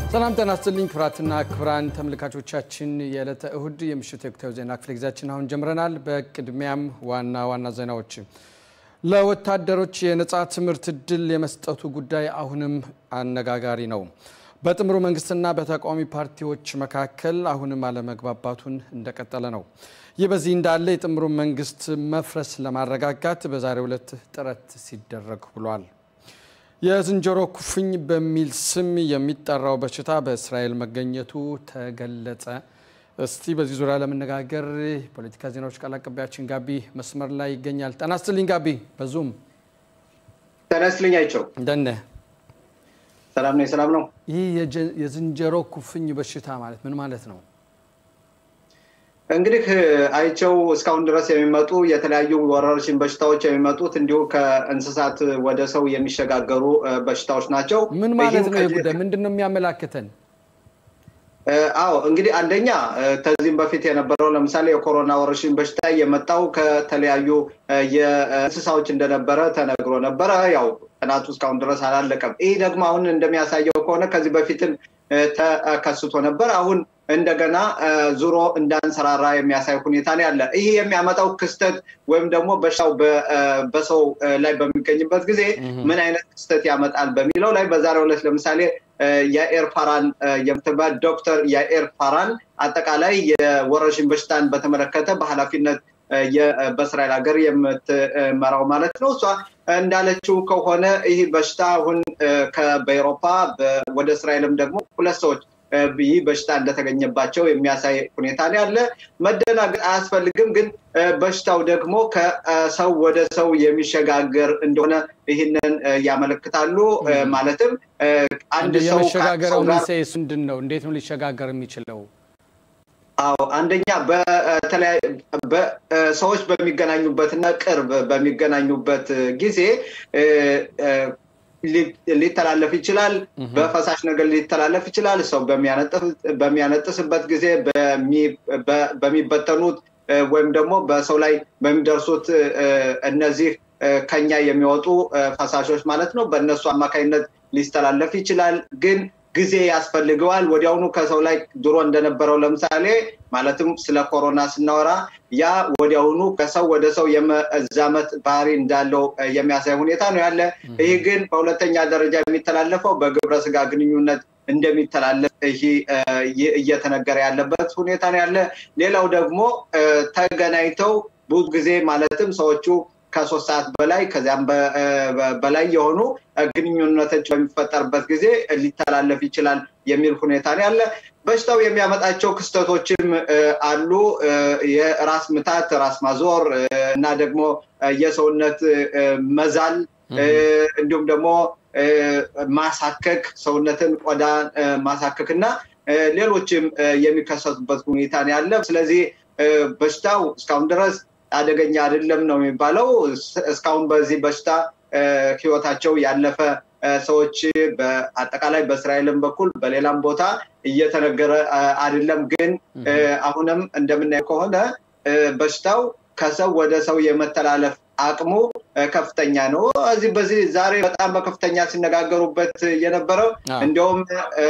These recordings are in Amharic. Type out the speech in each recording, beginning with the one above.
ሰላም ጤና ይስጥልኝ ክቡራትና ክቡራን ተመልካቾቻችን የዕለተ እሁድ የምሽት የወቅታዊ ዜና ክፍለ ጊዜያችን አሁን ጀምረናል። በቅድሚያም ዋና ዋና ዜናዎች ለወታደሮች የነጻ ትምህርት እድል የመስጠቱ ጉዳይ አሁንም አነጋጋሪ ነው። በጥምሩ መንግስትና በተቃዋሚ ፓርቲዎች መካከል አሁንም አለመግባባቱን እንደቀጠለ ነው። ይህ በዚህ እንዳለ የጥምሩ መንግስት መፍረስ ለማረጋጋት በዛሬው ዕለት ጥረት ሲደረግ ውሏል። የዝንጀሮ ኩፍኝ በሚል ስም የሚጠራው በሽታ በእስራኤል መገኘቱ ተገለጸ። እስቲ በዚህ ዙሪያ ለመነጋገር ፖለቲካ ዜናዎች ቃል አቀባያችን ጋቢ መስመር ላይ ይገኛል። ጤና ይስጥልኝ ጋቢ። በዙም ጤና ይስጥልኝ አይቸው። እንደነ ሰላም ነው። ሰላም ነው። ይህ የዝንጀሮ ኩፍኝ በሽታ ማለት ምን ማለት ነው? እንግዲህ አይቸው እስካሁን ድረስ የሚመጡ የተለያዩ ወረርሽኝ በሽታዎች የሚመጡት እንዲሁ ከእንስሳት ወደ ሰው የሚሸጋገሩ በሽታዎች ናቸው። ምን ማለት ነው? የጉዳይ ምንድን ነው የሚያመላክተን? አዎ እንግዲህ አንደኛ ከዚህም በፊት የነበረው ለምሳሌ የኮሮና ወረርሽኝ በሽታ የመጣው ከተለያዩ የእንስሳዎች እንደነበረ ተነግሮ ነበረ። ያው ጥናቱ እስካሁን ድረስ አላለቀም። ይህ ደግሞ አሁን እንደሚያሳየው ከሆነ ከዚህ በፊትም ተከስቶ ነበር። አሁን እንደገና ዙሮ እንዳንሰራራ የሚያሳይ ሁኔታ ነው ያለ። ይህ የሚያመጣው ክስተት ወይም ደግሞ በሽታው በሰው ላይ በሚገኝበት ጊዜ ምን አይነት ክስተት ያመጣል በሚለው ላይ በዛሬው ዕለት ለምሳሌ የኤር ፋራን የምትባል ዶክተር የኤር ፋራን አጠቃላይ የወረርሽኝ በሽታን በተመለከተ በኃላፊነት በእስራኤል ሀገር የምትመራው ማለት ነው። እሷ እንዳለችው ከሆነ ይህ በሽታ አሁን በኤሮፓ ወደ እስራኤልም ደግሞ ሁለት ሰዎች ይህ በሽታ እንደተገኘባቸው የሚያሳይ ሁኔታ ነው ያለ። መደናገጥ አያስፈልግም። ግን በሽታው ደግሞ ከሰው ወደ ሰው የሚሸጋገር እንደሆነ ይህንን ያመለክታሉ። ማለትም አንድ ሰው የመሸጋገረው ሚሳኤስ ምንድን ነው? እንዴት ነው ሊሸጋገር የሚችለው? አዎ አንደኛ ሰዎች በሚገናኙበትና ቅርብ በሚገናኙበት ጊዜ ሊተላለፍ ይችላል። በፈሳሽ ነገር ሊተላለፍ ይችላል። ሰው በሚያነጥስበት ጊዜ በሚበተኑት ወይም ደግሞ በሰው ላይ በሚደርሱት እነዚህ ከኛ የሚወጡ ፈሳሾች ማለት ነው። በእነሱ አማካኝነት ሊስተላለፍ ይችላል ግን ጊዜ ያስፈልገዋል። ወዲያውኑ ከሰው ላይ ድሮ እንደነበረው ለምሳሌ ማለትም ስለ ኮሮና ስናወራ ያ ወዲያውኑ ከሰው ወደ ሰው የመዛመት ባህሪ እንዳለው የሚያሳይ ሁኔታ ነው ያለ። ይህ ግን በሁለተኛ ደረጃ የሚተላለፈው በግብረ ስጋ ግንኙነት እንደሚተላለፍ ይህ እየተነገረ ያለበት ሁኔታ ነው ያለ። ሌላው ደግሞ ተገናኝተው ብዙ ጊዜ ማለትም ሰዎቹ ከሶስት ሰዓት በላይ ከዚያም በላይ የሆኑ ግንኙነቶች በሚፈጠርበት ጊዜ ሊተላለፍ ይችላል የሚል ሁኔታ ነው ያለ። በሽታው የሚያመጣቸው ክስተቶችም አሉ። የራስ ምታት፣ ራስ ማዞር እና ደግሞ የሰውነት መዛል እንዲሁም ደግሞ ማሳከክ፣ ሰውነትን ቆዳ ማሳከክ እና ሌሎችም የሚከሰቱበት ሁኔታ ነው ያለ። ስለዚህ በሽታው እስካሁን ድረስ አደገኛ አይደለም ነው የሚባለው። እስካሁን በዚህ በሽታ ህይወታቸው ያለፈ ሰዎች በአጠቃላይ በእስራኤልም በኩል በሌላም ቦታ እየተነገረ አይደለም። ግን አሁንም እንደምናየው ከሆነ በሽታው ከሰው ወደ ሰው የመተላለፍ አቅሙ ከፍተኛ ነው። እዚህ በዚህ ዛሬ በጣም በከፍተኛ ሲነጋገሩበት የነበረው እንዲሁም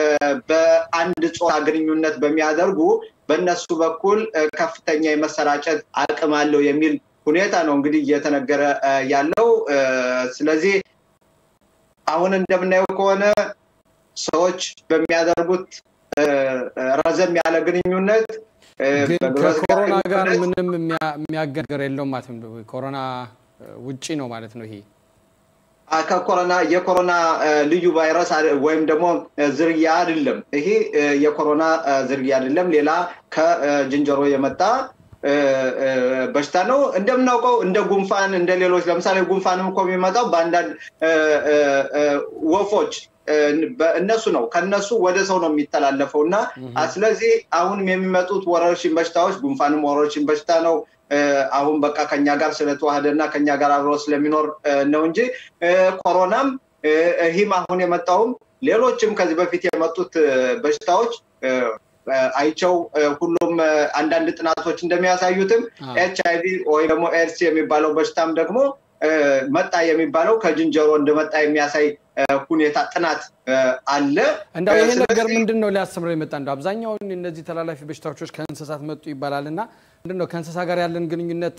በአንድ ጾታ ግንኙነት በሚያደርጉ በእነሱ በኩል ከፍተኛ የመሰራጨት አቅም አለው የሚል ሁኔታ ነው እንግዲህ እየተነገረ ያለው። ስለዚህ አሁን እንደምናየው ከሆነ ሰዎች በሚያደርጉት ረዘም ያለ ግንኙነት ከኮሮና ጋር ምንም የሚያገናኝ የለውም ማለት ነው። ኮሮና ውጪ ነው ማለት ነው ይሄ ከኮሮና የኮሮና ልዩ ቫይረስ ወይም ደግሞ ዝርያ አይደለም። ይሄ የኮሮና ዝርያ አይደለም። ሌላ ከዝንጀሮ የመጣ በሽታ ነው። እንደምናውቀው እንደ ጉንፋን እንደ ሌሎች ለምሳሌ ጉንፋንም እኮ የሚመጣው በአንዳንድ ወፎች እነሱ ነው ከነሱ ወደ ሰው ነው የሚተላለፈው እና ስለዚህ አሁንም የሚመጡት ወረርሽኝ በሽታዎች ጉንፋንም ወረርሽኝ በሽታ ነው። አሁን በቃ ከኛ ጋር ስለተዋህደ እና ከኛ ጋር አብሮ ስለሚኖር ነው እንጂ ኮሮናም ይህም አሁን የመጣውም ሌሎችም ከዚህ በፊት የመጡት በሽታዎች አይቸው ሁሉም አንዳንድ ጥናቶች እንደሚያሳዩትም ኤች አይቪ ወይ ደግሞ ኤድስ የሚባለው በሽታም ደግሞ መጣ የሚባለው ከዝንጀሮ እንደመጣ የሚያሳይ ሁኔታ ጥናት አለ። እንደው ይሄ ነገር ምንድን ነው ሊያስተምረው የመጣ እንደው አብዛኛውን እነዚህ ተላላፊ በሽታዎች ከእንስሳት መጡ ይባላል እና ምንድን ነው ከእንስሳ ጋር ያለን ግንኙነት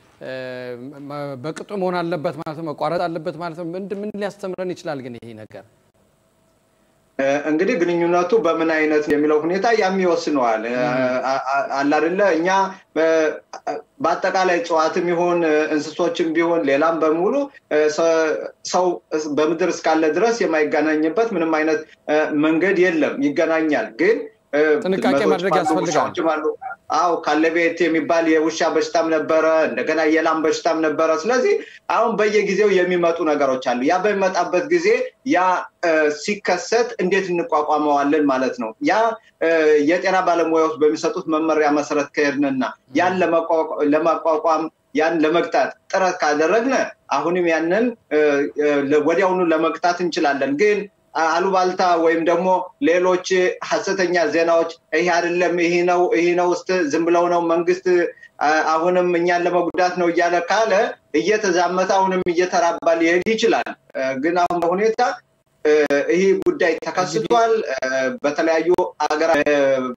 በቅጡ መሆን አለበት ማለት ነው፣ መቋረጥ አለበት ማለት ነው። ምን ሊያስተምረን ይችላል ግን ይሄ ነገር? እንግዲህ ግንኙነቱ በምን አይነት የሚለው ሁኔታ ያም ይወስነዋል። አለ አይደለ እኛ በአጠቃላይ እጽዋትም ይሁን እንስሶችም ቢሆን ሌላም በሙሉ ሰው በምድር እስካለ ድረስ የማይገናኝበት ምንም አይነት መንገድ የለም። ይገናኛል ግን ጥንቃቄ ማድረግ ያስፈልጋል። አው ካለቤት የሚባል የውሻ በሽታም ነበረ፣ እንደገና የላም በሽታም ነበረ። ስለዚህ አሁን በየጊዜው የሚመጡ ነገሮች አሉ። ያ በሚመጣበት ጊዜ ያ ሲከሰት እንዴት እንቋቋመዋለን ማለት ነው። ያ የጤና ባለሙያዎች በሚሰጡት መመሪያ መሰረት ከሄድንና ያን ለማቋቋም ያን ለመግታት ጥረት ካደረግን አሁንም ያንን ወዲያውኑ ለመግታት እንችላለን ግን አሉባልታ ወይም ደግሞ ሌሎች ሀሰተኛ ዜናዎች ይሄ አይደለም ይሄ ነው ይሄ ነው ውስጥ ዝም ብለው ነው መንግስት አሁንም እኛን ለመጉዳት ነው እያለ ካለ እየተዛመተ አሁንም እየተራባ ሊሄድ ይችላል። ግን አሁን በሁኔታ ይህ ጉዳይ ተከስቷል። በተለያዩ ሀገራት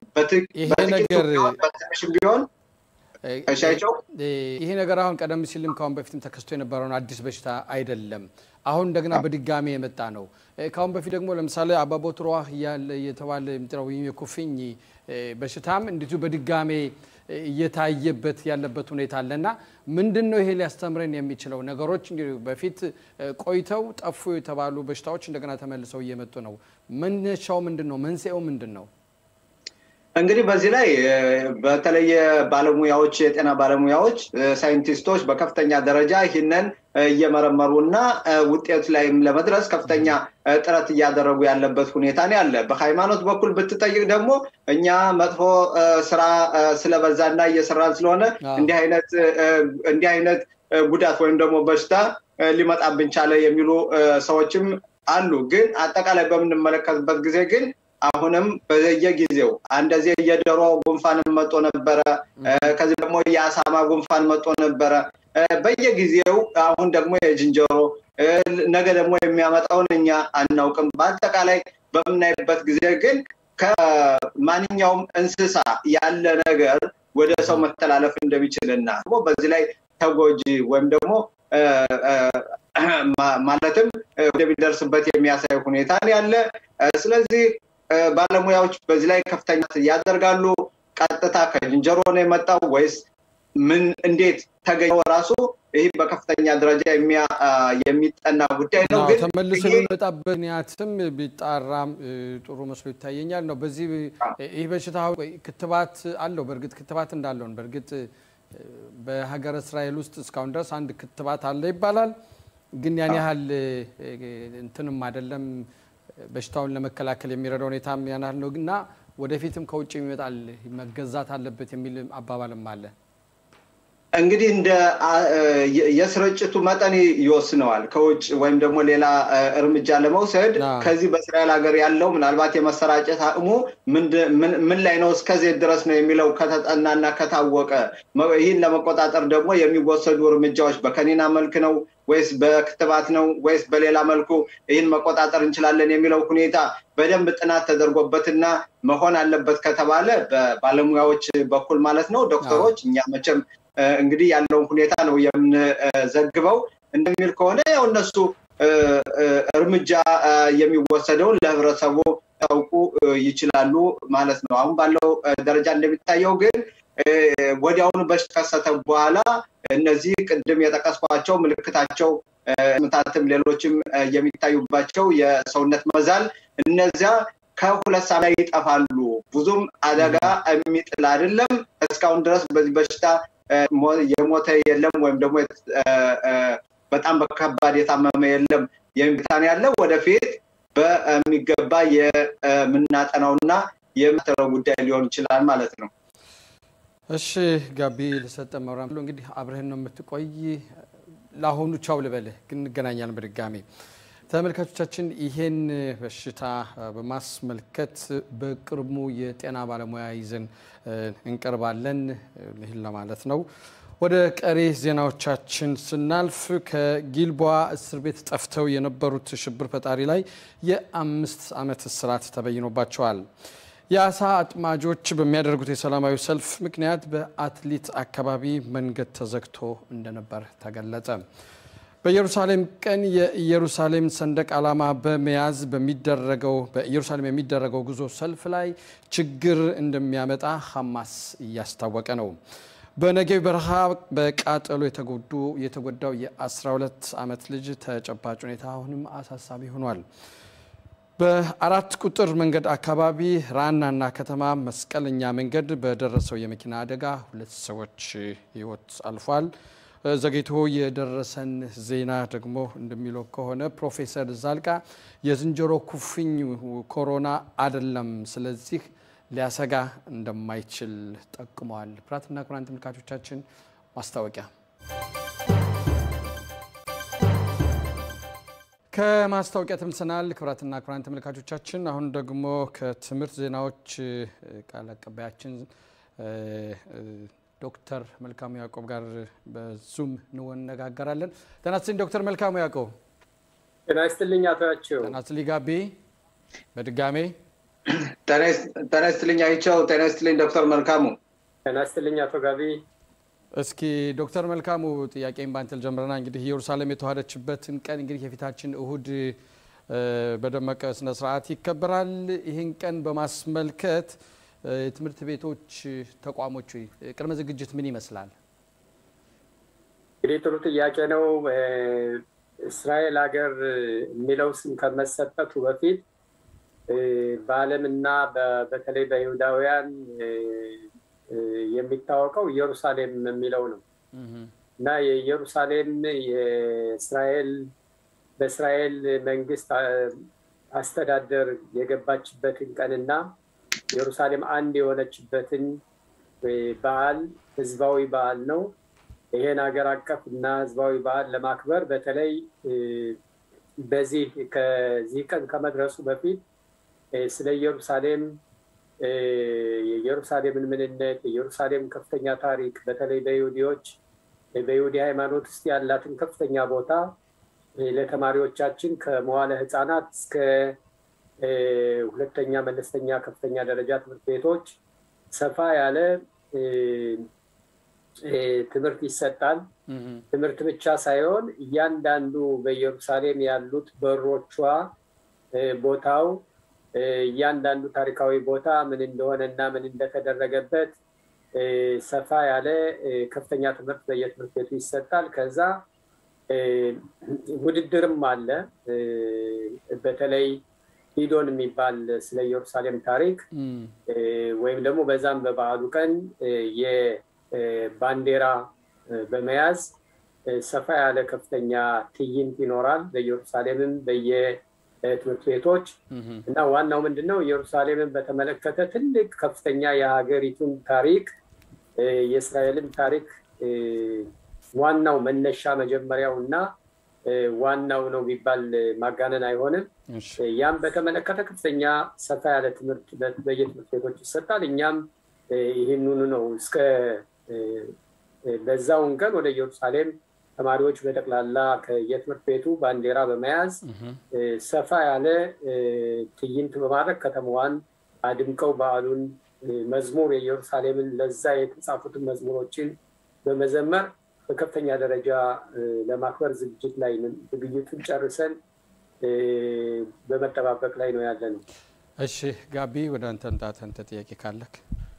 በትንሽም ቢሆን እሻቸው ይሄ ነገር አሁን ቀደም ሲልም ከአሁን በፊትም ተከስቶ የነበረውን አዲስ በሽታ አይደለም። አሁን እንደገና በድጋሚ የመጣ ነው። ከአሁን በፊት ደግሞ ለምሳሌ አባቦትሯህ የተባለ የሚጠራው ወይም የኩፍኝ በሽታም እንዲሁ በድጋሜ እየታየበት ያለበት ሁኔታ አለ እና ምንድን ነው ይሄ ሊያስተምረን የሚችለው ነገሮች እንግዲህ በፊት ቆይተው ጠፉ የተባሉ በሽታዎች እንደገና ተመልሰው እየመጡ ነው። መነሻው ምንድን ነው? መንስኤው ምንድን ነው? እንግዲህ በዚህ ላይ በተለየ ባለሙያዎች የጤና ባለሙያዎች ሳይንቲስቶች በከፍተኛ ደረጃ ይህንን እየመረመሩ እና ውጤት ላይም ለመድረስ ከፍተኛ ጥረት እያደረጉ ያለበት ሁኔታ ነው ያለ። በሃይማኖት በኩል ብትጠይቅ ደግሞ እኛ መጥፎ ስራ ስለበዛና እየሰራን ስለሆነ እንዲህ አይነት ጉዳት ወይም ደግሞ በሽታ ሊመጣብን ቻለ የሚሉ ሰዎችም አሉ። ግን አጠቃላይ በምንመለከትበት ጊዜ ግን አሁንም በየጊዜው እንደዚህ የዶሮ ጉንፋን መጦ ነበረ። ከዚህ ደግሞ የአሳማ ጉንፋን መጦ ነበረ። በየጊዜው አሁን ደግሞ የዝንጀሮ ነገ ደግሞ የሚያመጣውን እኛ አናውቅም። በአጠቃላይ በምናይበት ጊዜ ግን ከማንኛውም እንስሳ ያለ ነገር ወደ ሰው መተላለፍ እንደሚችልና በዚህ ላይ ተጎጂ ወይም ደግሞ ማለትም እንደሚደርስበት የሚያሳይ ሁኔታ ያለ ስለዚህ ባለሙያዎች በዚህ ላይ ከፍተኛ ያደርጋሉ። ቀጥታ ከዝንጀሮ ነው የመጣው ወይስ ምን እንዴት ተገኘው ራሱ ይህ በከፍተኛ ደረጃ የሚጠና ጉዳይ ነው። ግን ተመልሶ የሚመጣበት ምክንያትም ቢጣራም ጥሩ መስሎ ይታየኛል ነው። በዚህ ይህ በሽታ ክትባት አለው። በእርግጥ ክትባት እንዳለውን በእርግጥ በሀገረ እስራኤል ውስጥ እስካሁን ድረስ አንድ ክትባት አለ ይባላል። ግን ያን ያህል እንትንም አይደለም በሽታውን ለመከላከል የሚረዳ ሁኔታም ያን ያህል ነው እና ወደፊትም ከውጭ ይመጣል መገዛት አለበት የሚል አባባልም አለ። እንግዲህ እንደ የስርጭቱ መጠን ይወስነዋል። ከውጭ ወይም ደግሞ ሌላ እርምጃ ለመውሰድ ከዚህ በእስራኤል ሀገር ያለው ምናልባት የመሰራጨት አቅሙ ምን ላይ ነው እስከዚህ ድረስ ነው የሚለው ከተጠናና ከታወቀ ይህን ለመቆጣጠር ደግሞ የሚወሰዱ እርምጃዎች በከኒና መልክ ነው ወይስ በክትባት ነው ወይስ በሌላ መልኩ ይህን መቆጣጠር እንችላለን የሚለው ሁኔታ በደንብ ጥናት ተደርጎበትና መሆን አለበት ከተባለ በባለሙያዎች በኩል ማለት ነው ዶክተሮች እኛ መቼም እንግዲህ ያለውን ሁኔታ ነው የምንዘግበው። እንደሚል ከሆነ ያው እነሱ እርምጃ የሚወሰደውን ለህብረተሰቡ ያውቁ ይችላሉ ማለት ነው። አሁን ባለው ደረጃ እንደሚታየው ግን ወዲያውኑ በከሰተ በኋላ እነዚህ ቅድም የጠቀስኳቸው ምልክታቸው ምታትም ሌሎችም የሚታዩባቸው የሰውነት መዛል እነዚያ ከሁለት ሳምንት ይጠፋሉ። ብዙም አደጋ የሚጥል አይደለም። እስካሁን ድረስ በዚህ በሽታ የሞተ የለም ወይም ደግሞ በጣም በከባድ የታመመ የለም የሚታን ያለ ወደፊት በሚገባ የምናጠናውና የምትለው ጉዳይ ሊሆን ይችላል ማለት ነው። እሺ ጋቢ ለሰጠ መራ እንግዲህ አብረህን ነው የምትቆይ። ለአሁኑ ቻው ልበልህ፣ ግን እንገናኛለን በድጋሚ ተመልካቾቻችን። ይሄን በሽታ በማስመልከት በቅርቡ የጤና ባለሙያ ይዘን እንቀርባለን። ይህን ለማለት ነው። ወደ ቀሪ ዜናዎቻችን ስናልፍ ከጊልቦዋ እስር ቤት ጠፍተው የነበሩት ሽብር ፈጣሪ ላይ የአምስት ዓመት እስራት ተበይኖባቸዋል። የአሳ አጥማጆች በሚያደርጉት የሰላማዊ ሰልፍ ምክንያት በአትሊት አካባቢ መንገድ ተዘግቶ እንደነበር ተገለጸ። በኢየሩሳሌም ቀን የኢየሩሳሌም ሰንደቅ ዓላማ በመያዝ በሚደረገው በኢየሩሳሌም የሚደረገው ጉዞ ሰልፍ ላይ ችግር እንደሚያመጣ ሐማስ እያስታወቀ ነው። በነጌብ በረሃ በቃጠሎ የተጎዱ የተጎዳው የ12 ዓመት ልጅ ተጨባጭ ሁኔታ አሁንም አሳሳቢ ሆኗል። በአራት ቁጥር መንገድ አካባቢ ራናና ከተማ መስቀለኛ መንገድ በደረሰው የመኪና አደጋ ሁለት ሰዎች ሕይወት አልፏል። ዘግይቶ የደረሰን ዜና ደግሞ እንደሚለው ከሆነ ፕሮፌሰር ዛልቃ የዝንጀሮ ኩፍኝ ኮሮና አይደለም፣ ስለዚህ ሊያሰጋ እንደማይችል ጠቁመዋል። ክቡራትና ክቡራን ተመልካቾቻችን ማስታወቂያ ከማስታወቂያ ተመልሰናል። ክቡራትና ክቡራን ተመልካቾቻችን አሁን ደግሞ ከትምህርት ዜናዎች ቃል አቀባያችን ዶክተር መልካሙ ያዕቆብ ጋር በዙም እንወነጋገራለን። ጤና ይስጥልኝ ዶክተር መልካሙ ያዕቆብ። ጤና ይስጥልኝ አቶ ያቸው። ጤና ይስጥልኝ ጋቢ። በድጋሜ ጤና ይስጥልኝ አይቸው። ጤና ይስጥልኝ ዶክተር መልካሙ። ጤና ይስጥልኝ አቶ ጋቢ። እስኪ ዶክተር መልካሙ ጥያቄን ባንተል ጀምረና እንግዲህ ኢየሩሳሌም የተዋሃደችበትን ቀን እንግዲህ የፊታችን እሁድ በደመቀ ስነስርዓት ይከበራል። ይህን ቀን በማስመልከት የትምህርት ቤቶች ተቋሞች ቅድመ ዝግጅት ምን ይመስላል? እንግዲህ ጥሩ ጥያቄ ነው። እስራኤል ሀገር የሚለው ስም ከመሰጠቱ በፊት በዓለምና በተለይ በይሁዳውያን የሚታወቀው ኢየሩሳሌም የሚለው ነው እና የኢየሩሳሌም የእስራኤል በእስራኤል መንግስት አስተዳደር የገባችበትን ቀንና ኢየሩሳሌም አንድ የሆነችበትን በዓል ህዝባዊ በዓል ነው። ይሄን ሀገር አቀፍ እና ህዝባዊ በዓል ለማክበር በተለይ በዚህ ከዚህ ቀን ከመድረሱ በፊት ስለ ኢየሩሳሌም የኢየሩሳሌምን ምንነት፣ የኢየሩሳሌም ከፍተኛ ታሪክ በተለይ በይሁዲዎች በይሁዲ ሃይማኖት ውስጥ ያላትን ከፍተኛ ቦታ ለተማሪዎቻችን ከመዋለ ህፃናት እስከ ሁለተኛ መለስተኛ ከፍተኛ ደረጃ ትምህርት ቤቶች ሰፋ ያለ ትምህርት ይሰጣል። ትምህርት ብቻ ሳይሆን እያንዳንዱ በኢየሩሳሌም ያሉት በሮቿ፣ ቦታው፣ እያንዳንዱ ታሪካዊ ቦታ ምን እንደሆነ እና ምን እንደተደረገበት ሰፋ ያለ ከፍተኛ ትምህርት በየትምህርት ቤቱ ይሰጣል። ከዛ ውድድርም አለ። በተለይ ሂዶን የሚባል ስለ ኢየሩሳሌም ታሪክ ወይም ደግሞ በዛም በበዓሉ ቀን የባንዲራ በመያዝ ሰፋ ያለ ከፍተኛ ትዕይንት ይኖራል በኢየሩሳሌምም በየትምህርት ቤቶች እና ዋናው ምንድን ነው ኢየሩሳሌምን በተመለከተ ትልቅ ከፍተኛ የሀገሪቱን ታሪክ የእስራኤልን ታሪክ ዋናው መነሻ መጀመሪያው እና ዋናው ነው ቢባል ማጋነን አይሆንም። ያም በተመለከተ ከፍተኛ ሰፋ ያለ ትምህርት በየትምህርት ቤቶች ይሰጣል። እኛም ይህንኑ ነው እስከ በዛውን ቀን ወደ ኢየሩሳሌም ተማሪዎች በጠቅላላ ከየትምህርት ቤቱ ባንዲራ በመያዝ ሰፋ ያለ ትዕይንት በማድረግ ከተማዋን አድምቀው በዓሉን መዝሙር የኢየሩሳሌምን ለዛ የተጻፉትን መዝሙሮችን በመዘመር በከፍተኛ ደረጃ ለማክበር ዝግጅት ላይ ዝግጅቱን ጨርሰን በመጠባበቅ ላይ ነው ያለ ነው። እሺ ጋቢ ወደ አንተ እንጣት አንተ ጥያቄ ካለክ።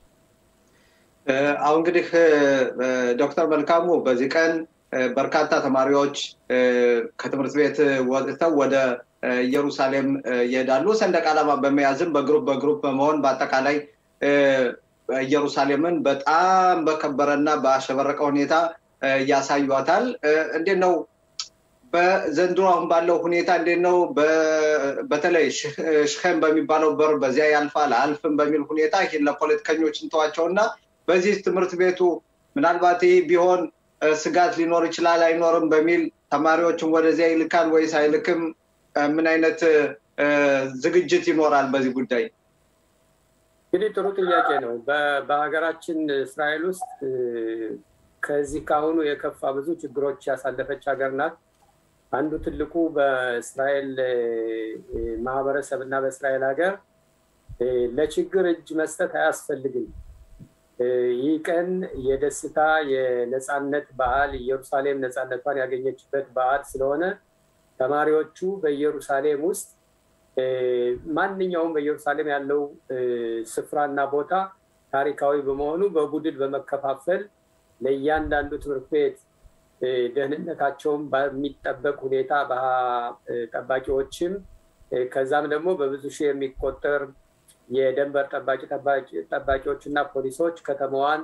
አሁን እንግዲህ ዶክተር መልካሙ በዚህ ቀን በርካታ ተማሪዎች ከትምህርት ቤት ወጥተው ወደ ኢየሩሳሌም ይሄዳሉ። ሰንደቅ ዓላማ በመያዝም በግሩፕ በግሩፕ በመሆን በአጠቃላይ ኢየሩሳሌምን በጣም በከበረና በአሸበረቀ ሁኔታ ያሳዩታል። እንዴት ነው በዘንድሮ አሁን ባለው ሁኔታ እንዴት ነው? በተለይ ሽኸም በሚባለው በር በዚያ ያልፋል አልፍም በሚል ሁኔታ ይህን ለፖለቲከኞች እንተዋቸውና በዚህ ትምህርት ቤቱ ምናልባት ይህ ቢሆን ስጋት ሊኖር ይችላል አይኖርም በሚል ተማሪዎችን ወደዚያ ይልካል ወይስ አይልክም? ምን አይነት ዝግጅት ይኖራል በዚህ ጉዳይ? እንግዲህ ጥሩ ጥያቄ ነው። በሀገራችን እስራኤል ውስጥ ከዚህ ከአሁኑ የከፋ ብዙ ችግሮች ያሳለፈች ሀገር ናት። አንዱ ትልቁ በእስራኤል ማህበረሰብ እና በእስራኤል ሀገር ለችግር እጅ መስጠት አያስፈልግም። ይህ ቀን የደስታ የነፃነት በዓል ኢየሩሳሌም ነፃነቷን ያገኘችበት በዓል ስለሆነ ተማሪዎቹ በኢየሩሳሌም ውስጥ ማንኛውም በኢየሩሳሌም ያለው ስፍራና ቦታ ታሪካዊ በመሆኑ በቡድን በመከፋፈል ለእያንዳንዱ ትምህርት ቤት ደህንነታቸውን በሚጠበቅ ሁኔታ ጠባቂዎችም ከዛም ደግሞ በብዙ ሺህ የሚቆጠር የደንበር ጠባቂዎች እና ፖሊሶች ከተማዋን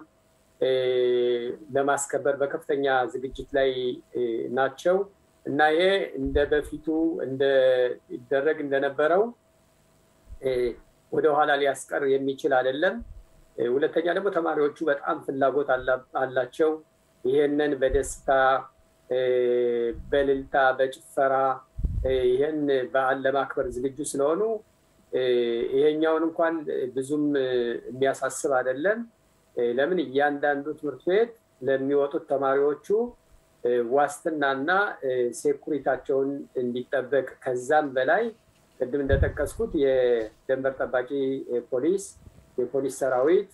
ለማስከበር በከፍተኛ ዝግጅት ላይ ናቸው እና ይሄ እንደ በፊቱ ይደረግ እንደነበረው ወደኋላ ሊያስቀር የሚችል አይደለም። ሁለተኛ ደግሞ ተማሪዎቹ በጣም ፍላጎት አላቸው። ይሄንን በደስታ በልልታ በጭፈራ ይህን በዓል ለማክበር ዝግጁ ስለሆኑ ይሄኛውን እንኳን ብዙም የሚያሳስብ አይደለም። ለምን እያንዳንዱ ትምህርት ቤት ለሚወጡት ተማሪዎቹ ዋስትናና ሴኩሪታቸውን እንዲጠበቅ ከዛም በላይ ቅድም እንደጠቀስኩት የደንበር ጠባቂ ፖሊስ፣ የፖሊስ ሰራዊት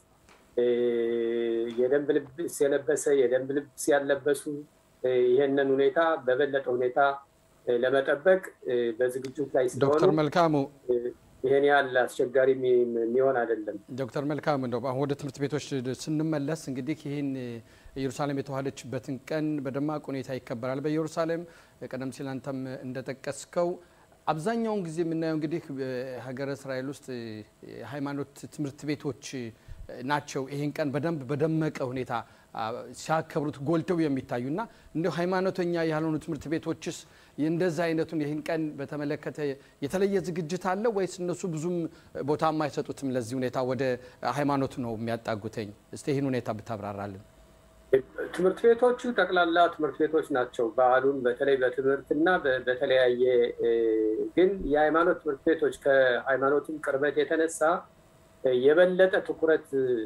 የደንብ ልብስ የለበሰ የደንብ ልብስ ያለበሱ ይሄንን ሁኔታ በበለጠ ሁኔታ ለመጠበቅ በዝግጅት ላይ ስለሆኑ ዶክተር መልካሙ ይሄን ያህል አስቸጋሪ የሚሆን አይደለም። ዶክተር መልካሙ እንደው አሁን ወደ ትምህርት ቤቶች ስንመለስ እንግዲህ ይህን ኢየሩሳሌም የተዋሃደችበትን ቀን በደማቅ ሁኔታ ይከበራል በኢየሩሳሌም። ቀደም ሲል አንተም እንደጠቀስከው አብዛኛውን ጊዜ የምናየው እንግዲህ ሀገረ እስራኤል ውስጥ የሃይማኖት ትምህርት ቤቶች ናቸው ይህን ቀን በደንብ በደመቀ ሁኔታ ሲያከብሩት ጎልተው የሚታዩ እና እንዲሁ ሃይማኖተኛ ያልሆኑ ትምህርት ቤቶችስ እንደዛ አይነቱን ይህን ቀን በተመለከተ የተለየ ዝግጅት አለ ወይስ እነሱ ብዙም ቦታ የማይሰጡትም ለዚህ ሁኔታ ወደ ሃይማኖቱ ነው የሚያጣጉተኝ? እስቲ ይህን ሁኔታ ብታብራራልን። ትምህርት ቤቶቹ ጠቅላላ ትምህርት ቤቶች ናቸው። በዓሉን በተለይ በትምህርትና በተለያየ ግን የሃይማኖት ትምህርት ቤቶች ከሃይማኖቱም ቅርበት የተነሳ የበለጠ ትኩረት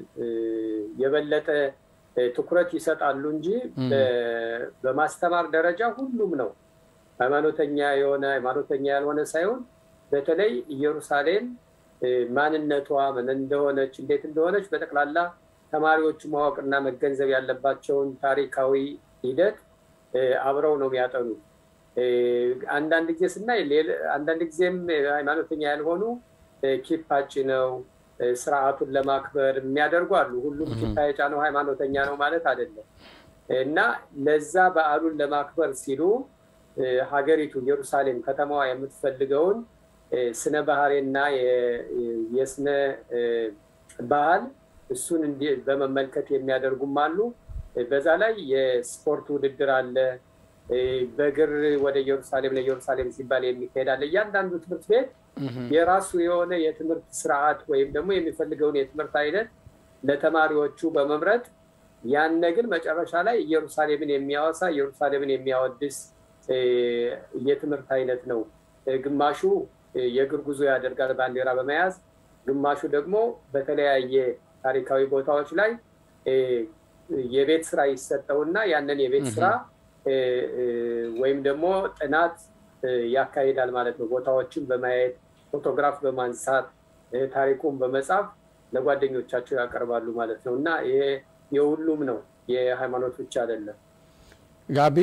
የበለጠ ትኩረት ይሰጣሉ እንጂ በማስተማር ደረጃ ሁሉም ነው ሃይማኖተኛ የሆነ ሃይማኖተኛ ያልሆነ ሳይሆን በተለይ ኢየሩሳሌም ማንነቷ ምን እንደሆነች እንዴት እንደሆነች በጠቅላላ ተማሪዎቹ ማወቅና መገንዘብ ያለባቸውን ታሪካዊ ሂደት አብረው ነው የሚያጠኑት። አንዳንድ ጊዜ ስናይ አንዳንድ ጊዜም ሃይማኖተኛ ያልሆኑ ኪፓጭ ነው ስርዓቱን ለማክበር የሚያደርጉ አሉ። ሁሉም ኪፓ የጫነው ሃይማኖተኛ ነው ማለት አይደለም እና ለዛ በዓሉን ለማክበር ሲሉ ሀገሪቱ ኢየሩሳሌም ከተማዋ የምትፈልገውን ስነ ባህሬና የስነ ባህል እሱን በመመልከት የሚያደርጉም አሉ። በዛ ላይ የስፖርት ውድድር አለ። በእግር ወደ ኢየሩሳሌም ለኢየሩሳሌም ሲባል የሚካሄድ አለ። እያንዳንዱ ትምህርት ቤት የራሱ የሆነ የትምህርት ስርዓት ወይም ደግሞ የሚፈልገውን የትምህርት አይነት ለተማሪዎቹ በመምረጥ ያነ ግን መጨረሻ ላይ ኢየሩሳሌምን የሚያወሳ ኢየሩሳሌምን የሚያወድስ የትምህርት አይነት ነው። ግማሹ የእግር ጉዞ ያደርጋል ባንዲራ በመያዝ ግማሹ ደግሞ በተለያየ ታሪካዊ ቦታዎች ላይ የቤት ስራ ይሰጠውና ያንን የቤት ስራ ወይም ደግሞ ጥናት ያካሂዳል ማለት ነው። ቦታዎችን በማየት ፎቶግራፍ በማንሳት ታሪኩን በመጻፍ ለጓደኞቻቸው ያቀርባሉ ማለት ነው እና ይሄ የሁሉም ነው፣ የሃይማኖት ብቻ አይደለም። ጋቢ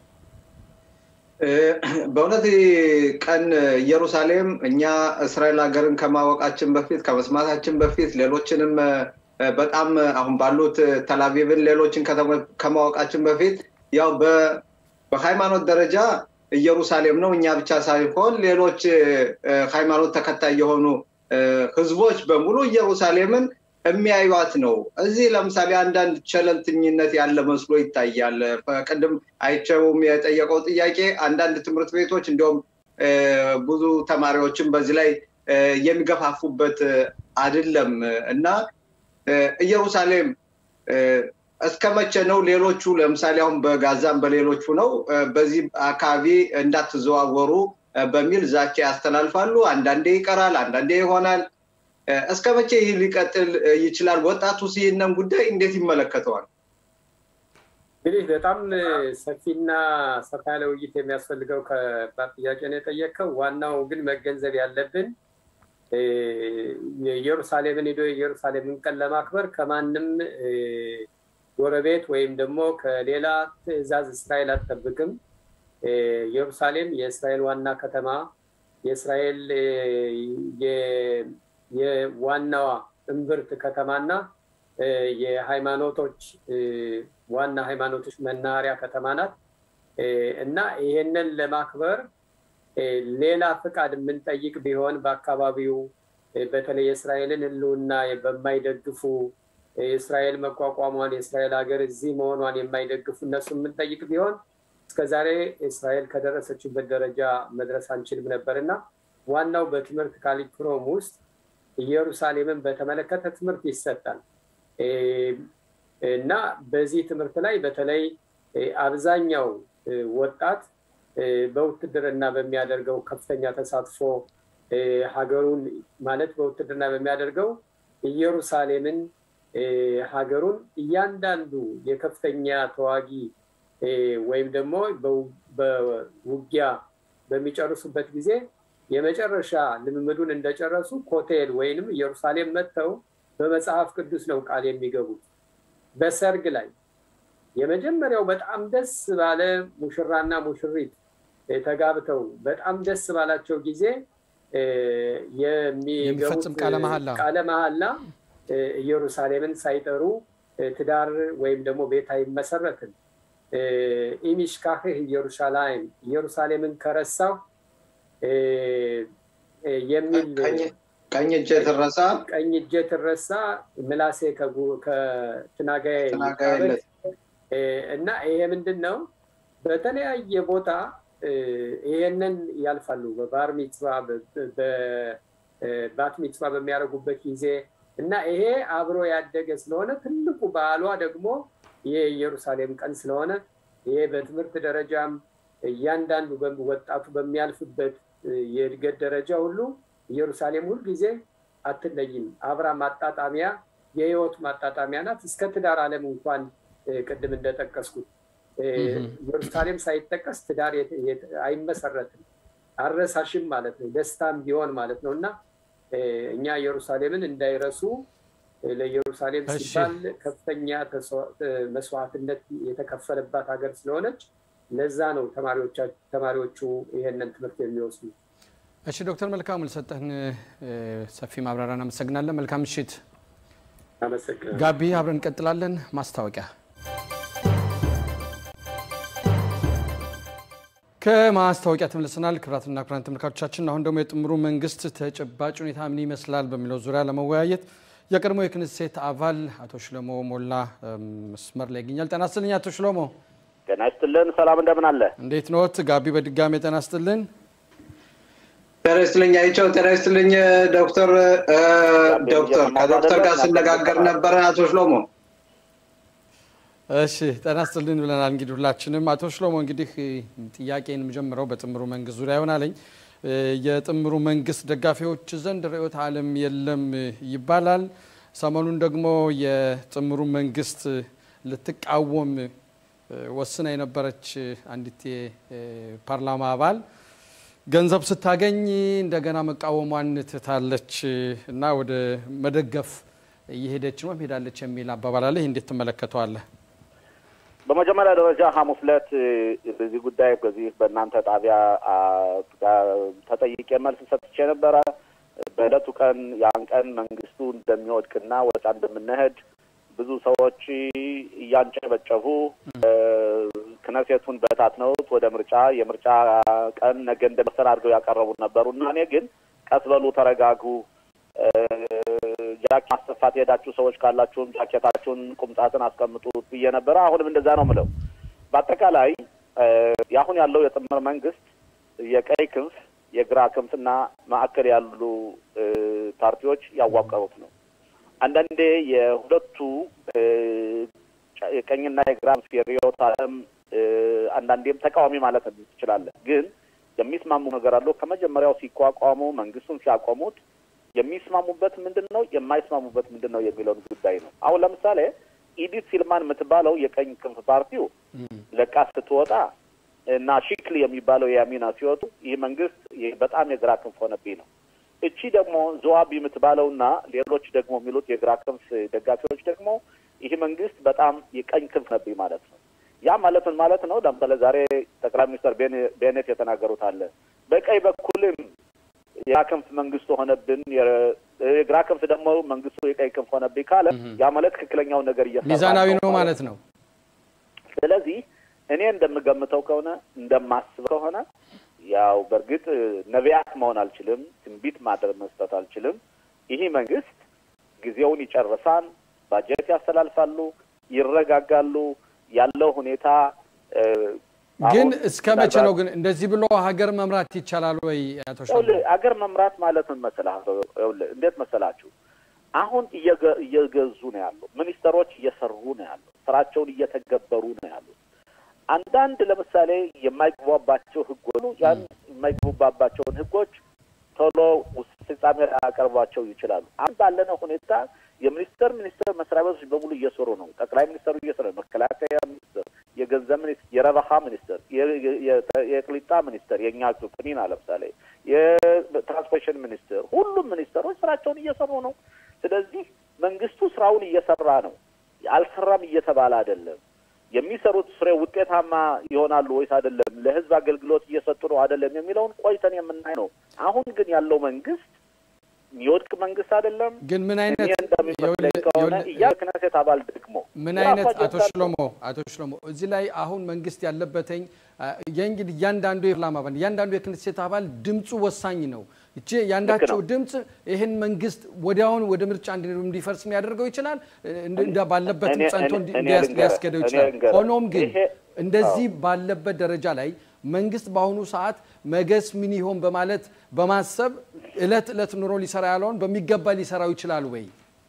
በእውነት ቀን ኢየሩሳሌም እኛ እስራኤል ሀገርን ከማወቃችን በፊት ከመስማታችን በፊት ሌሎችንም በጣም አሁን ባሉት ተላቪቭን ሌሎችን ከማወቃችን በፊት ያው በሃይማኖት ደረጃ ኢየሩሳሌም ነው። እኛ ብቻ ሳይሆን ሌሎች ሃይማኖት ተከታይ የሆኑ ህዝቦች በሙሉ ኢየሩሳሌምን የሚያዩት ነው። እዚህ ለምሳሌ አንዳንድ ቸለልተኝነት ያለ መስሎ ይታያል። ቅድም አይቸውም የጠየቀው ጥያቄ አንዳንድ ትምህርት ቤቶች እንዲሁም ብዙ ተማሪዎችን በዚህ ላይ የሚገፋፉበት አይደለም እና ኢየሩሳሌም እስከ መቼ ነው ሌሎቹ ለምሳሌ አሁን በጋዛም በሌሎቹ ነው በዚህ አካባቢ እንዳትዘዋወሩ በሚል ዛቻ ያስተላልፋሉ። አንዳንዴ ይቀራል፣ አንዳንዴ ይሆናል። እስከ መቼ ይህ ሊቀጥል ይችላል? ወጣቱስ ይህንን ጉዳይ እንዴት ይመለከተዋል? እንግዲህ በጣም ሰፊና ሰፋ ያለ ውይይት የሚያስፈልገው ከባድ ጥያቄ ነው የጠየቀው። ዋናው ግን መገንዘብ ያለብን ኢየሩሳሌምን ሄዶ የኢየሩሳሌምን ቀን ለማክበር ከማንም ጎረቤት ወይም ደግሞ ከሌላ ትዕዛዝ እስራኤል አትጠብቅም። ኢየሩሳሌም የእስራኤል ዋና ከተማ የእስራኤል የዋናዋ እምብርት ከተማና የሃይማኖቶች ዋና ሃይማኖቶች መናኸሪያ ከተማ ናት እና ይሄንን ለማክበር ሌላ ፍቃድ የምንጠይቅ ቢሆን በአካባቢው በተለይ የእስራኤልን ሕልውና በማይደግፉ የእስራኤል መቋቋሟን የእስራኤል ሀገር እዚህ መሆኗን የማይደግፉ እነሱ የምንጠይቅ ቢሆን እስከዛሬ እስራኤል ከደረሰችበት ደረጃ መድረስ አንችልም ነበር እና ዋናው በትምህርት ካሪኩለም ውስጥ ኢየሩሳሌምን በተመለከተ ትምህርት ይሰጣል እና በዚህ ትምህርት ላይ በተለይ አብዛኛው ወጣት በውትድርና በሚያደርገው ከፍተኛ ተሳትፎ ሀገሩን ማለት በውትድርና በሚያደርገው ኢየሩሳሌምን ሀገሩን እያንዳንዱ የከፍተኛ ተዋጊ ወይም ደግሞ በውጊያ በሚጨርሱበት ጊዜ የመጨረሻ ልምምዱን እንደጨረሱ ኮቴል ወይንም ኢየሩሳሌም መጥተው በመጽሐፍ ቅዱስ ነው ቃል የሚገቡት። በሰርግ ላይ የመጀመሪያው በጣም ደስ ባለ ሙሽራና ሙሽሪት ተጋብተው በጣም ደስ ባላቸው ጊዜ የሚገቡት ቃለ መሐላ ኢየሩሳሌምን ሳይጠሩ ትዳር ወይም ደግሞ ቤት አይመሰረትም። ኢሚሽካህህ ኢየሩሳሌም ኢየሩሳሌምን ከረሳው የሚል ቀኝ እጄ ትረሳ ቀኝ እጄ ትረሳ ምላሴ ከትናጋዬ እና ይሄ ምንድን ነው? በተለያየ ቦታ ይሄንን ያልፋሉ። በባር ሚጽዋ በባት ሚጽዋ በሚያደርጉበት ጊዜ እና ይሄ አብሮ ያደገ ስለሆነ ትልቁ በዓሏ ደግሞ የኢየሩሳሌም ቀን ስለሆነ ይሄ በትምህርት ደረጃም እያንዳንዱ ወጣቱ በሚያልፍበት የእድገት ደረጃ ሁሉ ኢየሩሳሌም ሁልጊዜ አትለይም። አብራ ማጣጣሚያ የህይወት ማጣጣሚያ ናት። እስከ ትዳር ዓለም እንኳን ቅድም እንደጠቀስኩት ኢየሩሳሌም ሳይጠቀስ ትዳር አይመሰረትም። አረሳሽም ማለት ነው፣ ደስታም ቢሆን ማለት ነው እና እኛ ኢየሩሳሌምን እንዳይረሱ ለኢየሩሳሌም ሲባል ከፍተኛ መስዋዕትነት የተከፈለባት ሀገር ስለሆነች ለዛ ነው ተማሪዎቹ ይሄንን ትምህርት የሚወስዱ። እሺ ዶክተር መልካሙ ለሰጠህን ሰፊ ማብራሪያ እናመሰግናለን። መልካም ምሽት። ጋቢ አብረን እንቀጥላለን። ማስታወቂያ ከማስታወቂያ ተመልሰናል። ክቡራትና ክቡራን ተመልካቾቻችን አሁን ደግሞ የጥምሩ መንግስት ተጨባጭ ሁኔታ ምን ይመስላል በሚለው ዙሪያ ለመወያየት የቀድሞ የክንሴት አባል አቶ ሽለሞ ሞላ መስመር ላይ ይገኛል። ጤና ይስጥልኝ አቶ ሽለሞ። ጤና ይስጥልን። ሰላም እንደምን አለ? እንዴት ኖት? ጋቢ በድጋሚ ጤና ይስጥልን። ጤና ይስጥልኝ አይቸው። ጤና ይስጥልኝ ዶክተር ዶክተር ከዶክተር ጋር ስነጋገር ነበረ አቶ ሽሎሞ። እሺ ጤና ይስጥልን ብለናል። እንግዲህ ሁላችንም አቶ ሽሎሞ እንግዲህ ጥያቄን የምጀምረው በጥምሩ መንግስት ዙሪያ ይሆናለኝ። የጥምሩ መንግስት ደጋፊዎች ዘንድ ርዕዮተ ዓለም የለም ይባላል። ሰሞኑን ደግሞ የጥምሩ መንግስት ልትቃወም ወስና የነበረች አንዲት የፓርላማ አባል ገንዘብ ስታገኝ እንደገና መቃወሟን ትታለች እና ወደ መደገፍ እየሄደች ነው ሄዳለች የሚል አባባል አለ። ይህ እንዴት ትመለከተዋለህ? በመጀመሪያ ደረጃ ሐሙስ ዕለት በዚህ ጉዳይ በዚህ በእናንተ ጣቢያ ተጠይቄ መልስ ሰጥቼ ነበረ። በዕለቱ ቀን ያን ቀን መንግስቱ እንደሚወድቅና ወጣ እንደምንሄድ ብዙ ሰዎች እያንጨበጨቡ ክነሴቱን በታትነውት ወደ ምርጫ የምርጫ ቀን ነገ እንደመሰል አድርገው ያቀረቡ ነበሩ እና እኔ ግን ቀስ በሉ ተረጋጉ፣ ጃኬት ማስጠፋት የሄዳችሁ ሰዎች ካላችሁም ጃኬታችሁን ቁምጣትን አስቀምጡት ብዬ ነበረ። አሁንም እንደዛ ነው ምለው። በአጠቃላይ የአሁን ያለው የጥምር መንግስት የቀይ ክንፍ የግራ ክንፍና ማዕከል ያሉ ፓርቲዎች ያዋቀሩት ነው። አንዳንዴ የሁለቱ የቀኝና የግራ የርዕዮተ ዓለም አንዳንዴም ተቃዋሚ ማለት ትችላለህ። ግን የሚስማሙ ነገር አለው። ከመጀመሪያው ሲቋቋሙ መንግስቱን ሲያቆሙት የሚስማሙበት ምንድን ነው፣ የማይስማሙበት ምንድን ነው የሚለውን ጉዳይ ነው። አሁን ለምሳሌ ኢዲት ሲልማን የምትባለው የቀኝ ክንፍ ፓርቲው ለቃ ስትወጣ እና ሺክሊ የሚባለው የያሚና ሲወጡ ይህ መንግስት በጣም የግራ ክንፍ ሆነብኝ ነው። እቺ ደግሞ ዘዋቢ የምትባለው እና ሌሎች ደግሞ የሚሉት የግራ ክንፍ ደጋፊዎች ደግሞ ይህ መንግስት በጣም የቀኝ ክንፍ ነብኝ ማለት ነው። ያ ማለት ምን ማለት ነው? ለምሳሌ ዛሬ ጠቅላይ ሚኒስትር ቤኔት የተናገሩት አለ። በቀኝ በኩልም የግራ ክንፍ መንግስቱ ሆነብን፣ የግራ ክንፍ ደግሞ መንግስቱ የቀኝ ክንፍ ሆነብኝ ካለ ያ ማለት ትክክለኛውን ነገር እየሰራ ሚዛናዊ ነው ማለት ነው። ስለዚህ እኔ እንደምገምተው ከሆነ እንደማስበው ከሆነ ያው በእርግጥ ነቢያት መሆን አልችልም፣ ትንቢት ማድረግ መስጠት አልችልም። ይህ መንግስት ጊዜውን ይጨርሳል፣ ባጀት ያስተላልፋሉ፣ ይረጋጋሉ። ያለው ሁኔታ ግን እስከ መቼ ነው ግን እንደዚህ ብሎ ሀገር መምራት ይቻላል ወይ? አቶ ሀገር መምራት ማለት ምን መሰለህ? እንዴት መሰላችሁ? አሁን እየገዙ ነው ያሉ ሚኒስተሮች እየሰሩ ነው ያሉ ስራቸውን እየተገበሩ ነው ያሉት። አንዳንድ ለምሳሌ የማይግባባቸው ህጎች ያን የማይግባባቸውን ህጎች ቶሎ ፍጻሜ ሊያቀርቧቸው ይችላሉ። አሁን ባለነው ሁኔታ የሚኒስተር ሚኒስተር መስሪያ ቤቶች በሙሉ እየሰሩ ነው። ጠቅላይ ሚኒስተሩ እየሰሩ ነው። መከላከያ ሚኒስተር፣ የገንዘብ ሚኒስትር፣ የረበሃ ሚኒስተር፣ የቅሊጣ ሚኒስተር የእኛ ፕኒና ለምሳሌ የትራንስፖርቴሽን ሚኒስትር፣ ሁሉም ሚኒስተሮች ስራቸውን እየሰሩ ነው። ስለዚህ መንግስቱ ስራውን እየሰራ ነው። አልሰራም እየተባለ አይደለም። የሚሰሩት ፍሬ ውጤታማ ይሆናሉ ወይስ አይደለም፣ ለህዝብ አገልግሎት እየሰጡ ነው አይደለም የሚለውን ቆይተን የምናይ ነው። አሁን ግን ያለው መንግስት የሚወድቅ መንግስት አይደለም። ግን ምን አይነት እንደሚመስለኝ ከሆነ የክነሴት አባል ደግሞ ምን አይነት አቶ ሽሎሞ አቶ ሽሎሞ እዚህ ላይ አሁን መንግስት ያለበትኝ የእንግዲህ እያንዳንዱ የፓርላማ አባል እያንዳንዱ የክነሴት አባል ድምፁ ወሳኝ ነው። እቺ ያንዳቸው ድምፅ ይህን መንግስት ወዲያውን ወደ ምርጫ እንዲፈርስ ሊያደርገው ይችላል፣ ባለበትም ጸንቶ ሊያስገደው ይችላል። ሆኖም ግን እንደዚህ ባለበት ደረጃ ላይ መንግስት በአሁኑ ሰዓት መገስ ምን ይሆን በማለት በማሰብ እለት እለት ኑሮ ሊሰራ ያለውን በሚገባ ሊሰራው ይችላል ወይ?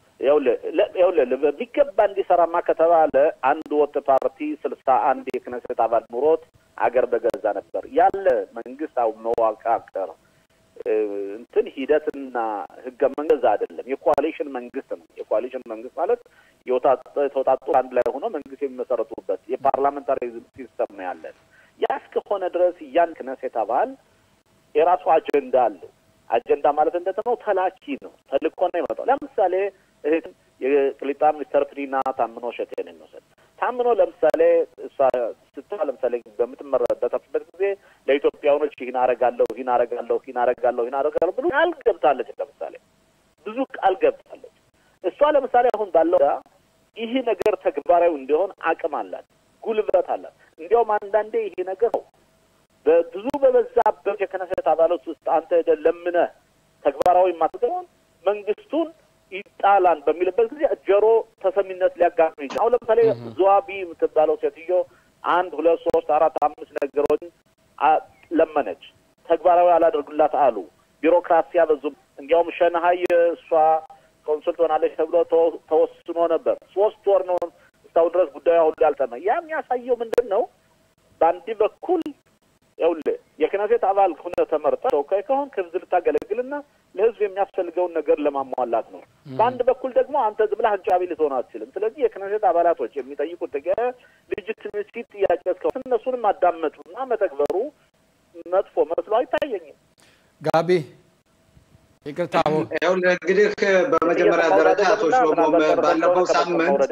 ይኸውልህ በሚገባ እንዲሰራማ ከተባለ አንድ ወጥ ፓርቲ ስልሳ አንድ የክነሴት አባል ኑሮት አገር በገዛ ነበር ያለ መንግስት አሁን መዋቃቀር እንትን ሂደትና ህገ መንግስት አይደለም፣ የኮalition መንግስት ነው። የኮalition መንግስት ማለት የተወጣጡ አንድ ላይ ሆኖ መንግስት የሚመሰረቱበት የፓርላሜንታሪዝም ሲስተም ነው ያለን። ያ እስከሆነ ድረስ እያን ክነሴት አባል የራሱ አጀንዳ አለው። አጀንዳ ማለት እንደት ነው? ተላኪ ነው፣ ተልኮ ነው ይመጣው። ለምሳሌ እህት የቅሊጣ ሚኒስተር ፕሪና ታምኖ ሸቴን እንውሰድ። ታምኖ ለምሳሌ እሷ ስታ ለምሳሌ በምትመረበተበት ጊዜ ለኢትዮጵያውያኖች ይህን አረጋለሁ ይህን አረጋለሁ ይህን አረጋለሁ ይህን አረጋለሁ ብሎ ቃል ገብታለች። ለምሳሌ ብዙ ቃል ገብታለች። እሷ ለምሳሌ አሁን ባለው ይህ ነገር ተግባራዊ እንዲሆን አቅም አላት፣ ጉልበት አላት። እንዲያውም አንዳንዴ ይሄ ነገር ነው በብዙ በበዛበት የክነሴት አባላት ውስጥ አንተ ሄደህ ለምነህ ተግባራዊ የማትገባውን መንግስቱን ይጣላል በሚልበት ጊዜ ጆሮ ተሰሚነት ሊያጋጥም ይችላል። አሁን ለምሳሌ ዘዋቢ የምትባለው ሴትዮ አንድ ሁለት ሶስት አራት አምስት ነገሮች ለመነች፣ ተግባራዊ አላደርጉላት አሉ። ቢሮክራሲ ያበዙ። እንዲያውም ሸንሀይ እሷ ኮንሱል ትሆናለች ተብሎ ተወስኖ ነበር። ሶስት ወር ነው እስካሁን ድረስ ጉዳዩ አሁን ያልጠና። ያ የሚያሳየው ምንድን ነው? በአንድ በኩል ይኸውልህ የክነሴት አባል ሁነህ ተመርጠህ ተወካይ ከሆንክ ህዝብ ልታገለግልና ለህዝብ የሚያስፈልገውን ነገር ለማሟላት ነው። በአንድ በኩል ደግሞ አንተ ዝም ብለህ አጃቢ ልትሆን አትችልም። ስለዚህ የክነሴት አባላቶች የሚጠይቁት ልጅትሜሲ ጥያቄ እስከሆነ እነሱንም ማዳመጡና መተግበሩ መጥፎ መስሎ አይታየኝም። ጋቢ ይቅርታ፣ ይኸውልህ እንግዲህ በመጀመሪያ ደረጃ አቶ ሽሎሞ ባለፈው ሳምንት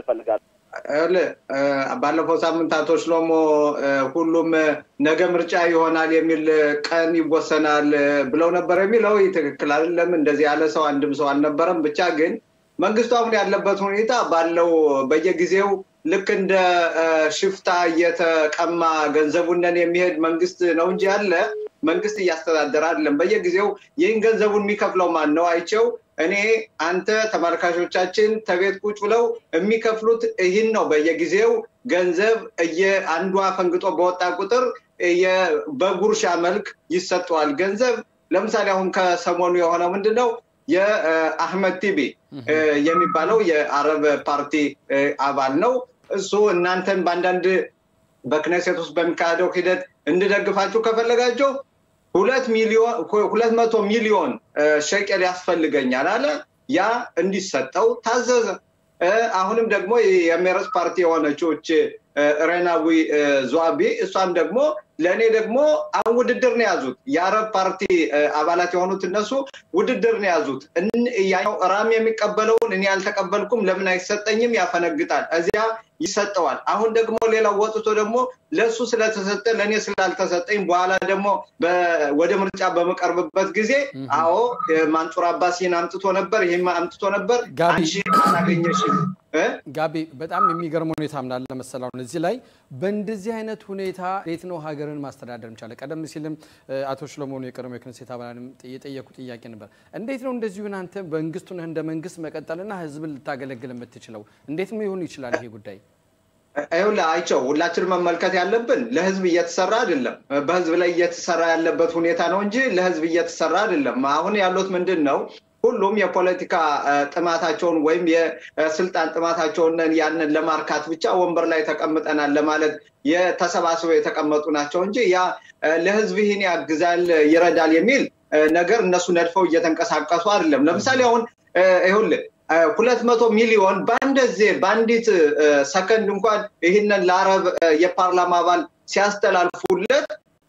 ባለፈው ሳምንት አቶ ሽሎሞ ሁሉም ነገ ምርጫ ይሆናል የሚል ቀን ይወሰናል ብለው ነበር የሚለው ትክክል አይደለም። እንደዚህ ያለ ሰው አንድም ሰው አልነበረም። ብቻ ግን መንግስቱ አሁን ያለበት ሁኔታ ባለው በየጊዜው ልክ እንደ ሽፍታ እየተቀማ ገንዘቡንን የሚሄድ መንግስት ነው እንጂ ያለ መንግስት እያስተዳደረ አይደለም። በየጊዜው ይህን ገንዘቡን የሚከፍለው ማን ነው? አይቸው እኔ አንተ ተመልካቾቻችን ተቤት ቁጭ ብለው የሚከፍሉት ይህን ነው። በየጊዜው ገንዘብ አንዷ ፈንግጦ በወጣ ቁጥር በጉርሻ መልክ ይሰጠዋል ገንዘብ። ለምሳሌ አሁን ከሰሞኑ የሆነው ምንድን ነው? የአህመድ ቲቢ የሚባለው የአረብ ፓርቲ አባል ነው። እሱ እናንተን በአንዳንድ በክነሴት ውስጥ በሚካሄደው ሂደት እንድደግፋችሁ ከፈለጋችሁ ሁለት ሚሊዮን ሁለት መቶ ሚሊዮን ሸቀል ያስፈልገኛል አለ። ያ እንዲሰጠው ታዘዘ። አሁንም ደግሞ የሜረስ ፓርቲ የሆነችው ሬናዊ ዙዋቢ እሷም ደግሞ ለእኔ ደግሞ አሁን ውድድር ነው የያዙት። የአረብ ፓርቲ አባላት የሆኑት እነሱ ውድድር ነው የያዙት። ያው ራም የሚቀበለውን እኔ አልተቀበልኩም፣ ለምን አይሰጠኝም? ያፈነግጣል። እዚያ ይሰጠዋል። አሁን ደግሞ ሌላው ወጥቶ ደግሞ ለእሱ ስለተሰጠ ለእኔ ስላልተሰጠኝ በኋላ ደግሞ ወደ ምርጫ በመቀርብበት ጊዜ አዎ ማንጹር አባሲን አምጥቶ ነበር፣ ይህም አምጥቶ ነበር፣ አንቺ አላገኘሽም። ጋቢ በጣም የሚገርም ሁኔታ ምናለ መሰላው እዚህ ላይ በእንደዚህ አይነት ሁኔታ እንዴት ነው ሀገርን ማስተዳደር ምቻለ? ቀደም ሲልም አቶ ሽሎሞኑ የቀድሞ የክነሴት አባላንም የጠየቁ ጥያቄ ነበር። እንዴት ነው እንደዚሁ አንተ መንግስቱ ነህ እንደ መንግስት መቀጠልና ህዝብን ልታገለግል የምትችለው እንዴት ሊሆን ይችላል ይሄ ጉዳይ? ይኸውልህ አይቸው ሁላችን መመልከት ያለብን ለህዝብ እየተሰራ አይደለም። በህዝብ ላይ እየተሰራ ያለበት ሁኔታ ነው እንጂ ለህዝብ እየተሰራ አይደለም። አሁን ያሉት ምንድን ነው? ሁሉም የፖለቲካ ጥማታቸውን ወይም የስልጣን ጥማታቸውን ያንን ለማርካት ብቻ ወንበር ላይ ተቀምጠናል ለማለት የተሰባስበው የተቀመጡ ናቸው እንጂ ያ ለህዝብ ይህን ያግዛል ይረዳል የሚል ነገር እነሱ ነድፈው እየተንቀሳቀሱ አይደለም። ለምሳሌ አሁን ይኸውልህ ሁለት መቶ ሚሊዮን በአንድ ዜ በአንዲት ሰከንድ እንኳን ይህንን ለአረብ የፓርላማ አባል ሲያስተላልፉለት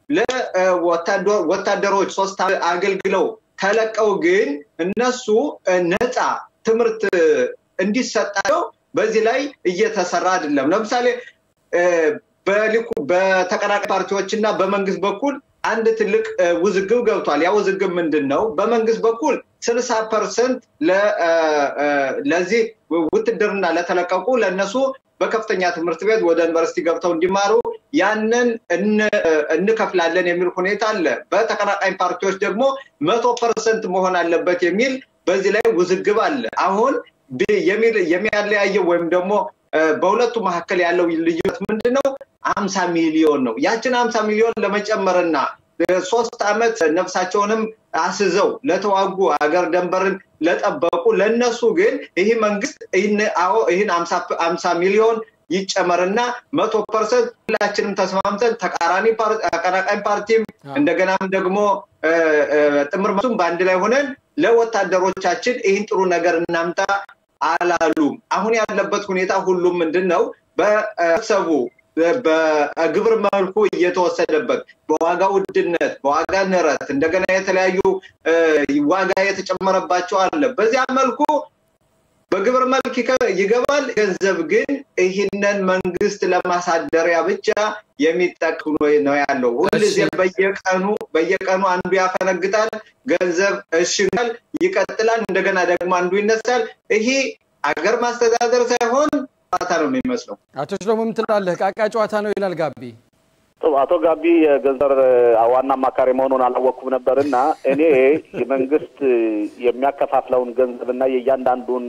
ለወታደሮች ሶስት አገልግለው ተለቀው ግን እነሱ ነፃ ትምህርት እንዲሰጣቸው በዚህ ላይ እየተሰራ አይደለም። ለምሳሌ በሊኩ በተቀናቃኝ ፓርቲዎች እና በመንግስት በኩል አንድ ትልቅ ውዝግብ ገብቷል። ያ ውዝግብ ምንድን ነው? በመንግስት በኩል ስልሳ ፐርሰንት ለዚህ ውትድርና ለተለቀቁ ለእነሱ በከፍተኛ ትምህርት ቤት ወደ ዩኒቨርሲቲ ገብተው እንዲማሩ ያንን እንከፍላለን የሚል ሁኔታ አለ። በተቀናቃኝ ፓርቲዎች ደግሞ መቶ ፐርሰንት መሆን አለበት የሚል በዚህ ላይ ውዝግብ አለ። አሁን የሚያለያየው ወይም ደግሞ በሁለቱ መካከል ያለው ልዩነት ምንድን ነው? አምሳ ሚሊዮን ነው። ያችን አምሳ ሚሊዮን ለመጨመርና ሶስት ዓመት ነፍሳቸውንም አስዘው ለተዋጉ ሀገር ደንበርን ለጠበቁ ለነሱ ግን ይህ መንግስት አዎ ይህን አምሳ ሚሊዮን ይጨመርና መቶ ፐርሰንት ሁላችንም ተስማምተን ተቃራኒ ተቀናቃኝ ፓርቲም እንደገናም ደግሞ ጥምር መቱም በአንድ ላይ ሆነን ለወታደሮቻችን ይህን ጥሩ ነገር እናምጣ አላሉም። አሁን ያለበት ሁኔታ ሁሉም ምንድን ነው በሰቡ በግብር መልኩ እየተወሰደበት በዋጋ ውድነት፣ በዋጋ ንረት እንደገና የተለያዩ ዋጋ የተጨመረባቸው አለ። በዚያ መልኩ በግብር መልክ ይገባል። ገንዘብ ግን ይህንን መንግስት ለማሳደሪያ ብቻ የሚጠቅም ነው ያለው። ሁልጊዜ በየቀኑ በየቀኑ አንዱ ያፈነግጣል፣ ገንዘብ እሽጋል፣ ይቀጥላል። እንደገና ደግሞ አንዱ ይነሳል። ይሄ አገር ማስተዳደር ሳይሆን ጨዋታ ነው የሚመስለው። አቶ ሽሎሞ ምን ትላለህ? ቃቃ ጨዋታ ነው ይላል ጋቢ። አቶ ጋቢ የገንዘብ ዋና አማካሪ መሆኑን አላወቅኩም ነበር እና እኔ የመንግስት የሚያከፋፍለውን ገንዘብና የእያንዳንዱን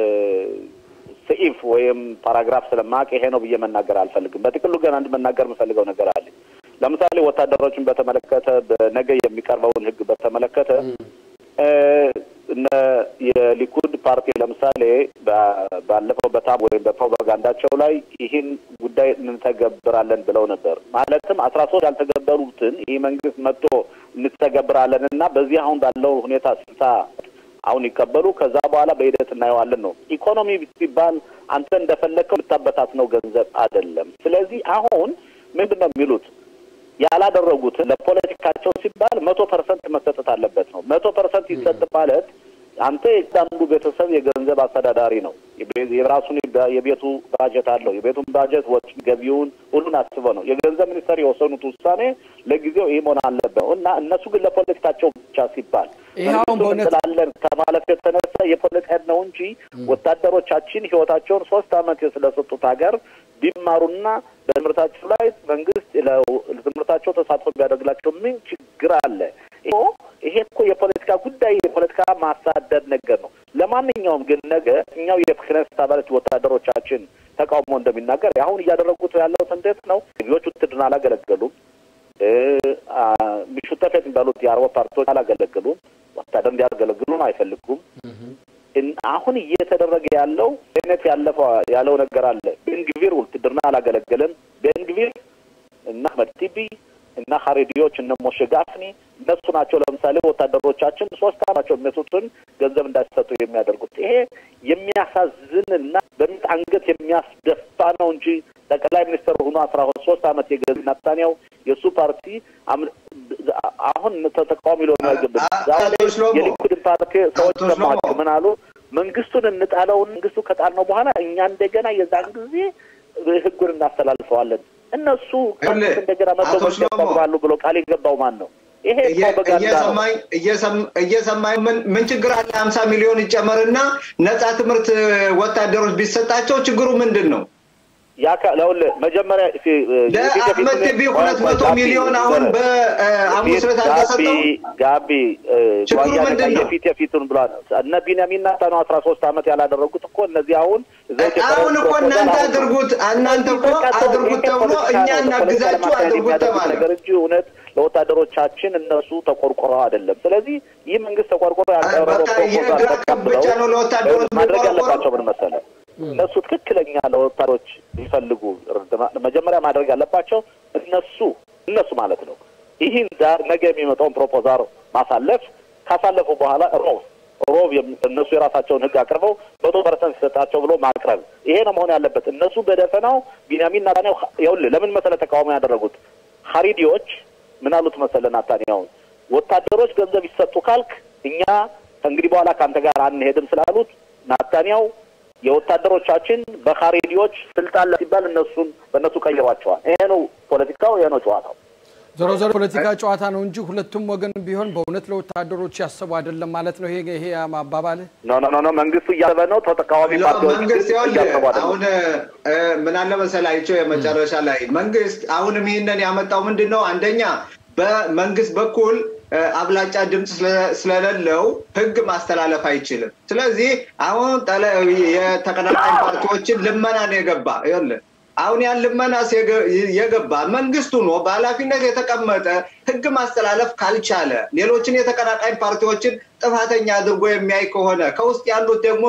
ስኢፍ ወይም ፓራግራፍ ስለማቅ ይሄ ነው ብዬ መናገር አልፈልግም። በጥቅሉ ግን አንድ መናገር የምፈልገው ነገር አለ። ለምሳሌ ወታደሮችን በተመለከተ በነገ የሚቀርበውን ህግ በተመለከተ እነ የሊኩድ ፓርቲ ለምሳሌ ባለፈው በታም ወይም በፕሮፓጋንዳቸው ላይ ይህን ጉዳይ እንተገብራለን ብለው ነበር። ማለትም አስራ ሶስት ያልተገበሩትን ይህ መንግስት መጥቶ እንተገብራለን እና በዚህ አሁን ባለው ሁኔታ ስልሳ አሁን ይቀበሉ ከዛ በኋላ በሂደት እናየዋለን ነው። ኢኮኖሚ ሲባል አንተ እንደፈለግከው ልታበታት ነው ገንዘብ አይደለም። ስለዚህ አሁን ምንድን ነው የሚሉት ያላደረጉትን ለፖለቲካቸው ሲባል መቶ ፐርሰንት መሰጠት አለበት ነው። መቶ ፐርሰንት ይሰጥ ማለት አንተ የአንዱ ቤተሰብ የገንዘብ አስተዳዳሪ ነው። የራሱን የቤቱ ባጀት አለው። የቤቱን ባጀት ወጪ ገቢውን ሁሉን አስበው ነው የገንዘብ ሚኒስተር የወሰኑት ውሳኔ ለጊዜው ይህ መሆን አለበት እና እነሱ ግን ለፖለቲካቸው ብቻ ሲባል እንላለን ከማለት የተነሳ የፖለቲካ ነው እንጂ ወታደሮቻችን ህይወታቸውን ሶስት አመት ስለሰጡት ሀገር ቢማሩና በትምህርታቸው ላይ መንግስት ለትምህርታቸው ተሳትፎ ቢያደርግላቸው ምን ችግር አለ? ይሄ እኮ የፖለቲካ ጉዳይ የፖለቲካ ማሳደድ ነገር ነው። ለማንኛውም ግን ነገ እኛው የክነስት አባላት ወታደሮቻችን ተቃውሞ እንደሚናገር አሁን እያደረጉት ያለው እንዴት ነው? ልጆች ውትድርና አላገለገሉም። ሚሹተፌት የሚባሉት የአረብ ፓርቲዎች አላገለገሉም። ወታደር እንዲያገለግሉም አይፈልጉም። አሁን እየተደረገ ያለው አይነት ያለፈው ያለው ነገር አለ። ቤንግቪር ውትድርና አላገለገለም። ቤንግቪር እና አህመድ ቲቢ እና ሀሬዲዎች እነ ሞሼ ጋፍኒ እነሱ ናቸው ለምሳሌ ወታደሮቻችን ሶስት አመታቸው የሚመቱትን ገንዘብ እንዳይሰጡ የሚያደርጉት። ይሄ የሚያሳዝን እና በሚት አንገት የሚያስደፋ ነው እንጂ ጠቅላይ ሚኒስትር ሆኖ አስራ ሶስት አመት የገዝ ናታንያው የእሱ ፓርቲ አሁን ተቃዋሚ ሊሆኑ አይገባም። ዛሬ የሊኩድን ፓርቲ ሰዎች ሰማቸው ምን አሉ? መንግስቱን እንጣለውን መንግስቱ ከጣልነው በኋላ እኛ እንደገና የዛን ጊዜ ህጉን እናስተላልፈዋለን። እነሱ እንደገና መቶ ያቋቁማሉ ብሎ ቃል የገባው ማን ነው? ይሄ እየሰማኝ ምን ችግር አለ? ሀምሳ ሚሊዮን ይጨመርና ነጻ ትምህርት ወታደሮች ቢሰጣቸው ችግሩ ምንድን ነው? መጀመሪያ ለአህመድ ቲቪ ሁለት መቶ ሚሊዮን አሁን በሐሙስ ዕለት አልተሰጠውም። ጋቢ ችግሩ ምንድን ነው? የፊት የፊቱን ብሏል። እነ ቢንያሚን ናታን አስራ ሶስት አመት ያላደረጉት እኮ እነዚህ አሁን አሁን እኮ እናንተ አድርጉት እናንተ እኮ አድርጉት ተብሎ እኛ እናግዛችሁ አድርጉት ተባለ ነገር እንጂ እውነት ለወታደሮቻችን እነሱ ተቆርቆረው አይደለም። ስለዚህ ይህ መንግስት ተቆርቆሮ ያቀረበው ፕሮፖዛል ብቻ ነው ለወታደሮች ማድረግ ያለባቸው ምን መሰለህ እነሱ ትክክለኛ ለወታደሮች ሊፈልጉ መጀመሪያ ማድረግ ያለባቸው እነሱ እነሱ ማለት ነው ይህን ዛር ነገ የሚመጣውን ፕሮፖዛል ማሳለፍ ካሳለፉ በኋላ ሮብ ሮብ እነሱ የራሳቸውን ህግ አቅርበው መቶ ፐርሰንት ሲሰጣቸው ብሎ ማቅረብ ይሄ ነው መሆን ያለበት። እነሱ በደፈናው ቢንያሚን ናታንያሁ ይኸውልህ ለምን መሰለ ተቃውሞ ያደረጉት ሀሪዲዎች ምን አሉት መሰለ ናታንያሁን ወታደሮች ገንዘብ ይሰጡ ካልክ እኛ ከእንግዲህ በኋላ ከአንተ ጋር አንሄድም ስላሉት ናታንያሁ የወታደሮቻችን በካሬዲዎች ስልጣን ሲባል እነሱን በእነሱ ቀይሯቸዋል። ይሄ ነው ፖለቲካው፣ ይሄ ነው ጨዋታው። ዞሮ ዞሮ ፖለቲካ ጨዋታ ነው እንጂ ሁለቱም ወገን ቢሆን በእውነት ለወታደሮች ያሰቡ አይደለም ማለት ነው። ይሄ ይሄ አባባል ኖ ኖ ኖ መንግስቱ እያሰበ ነው። ተቃዋሚ ፓርቲዎች መንግስት እያሰቡ አይደለም። አሁን ምን አለ መሰላቸው የመጨረሻ ላይ መንግስት አሁንም ይህንን ያመጣው ምንድን ነው? አንደኛ በመንግስት በኩል አብላጫ ድምፅ ስለሌለው ህግ ማስተላለፍ አይችልም። ስለዚህ አሁን የተቀናቃኝ ፓርቲዎችን ልመና ነው የገባ ይኸውልህ አሁን ያን ልመና የገባ መንግስቱ ነው በኃላፊነት የተቀመጠ ህግ ማስተላለፍ ካልቻለ ሌሎችን የተቀናቃኝ ፓርቲዎችን ጥፋተኛ አድርጎ የሚያይ ከሆነ ከውስጥ ያሉት ደግሞ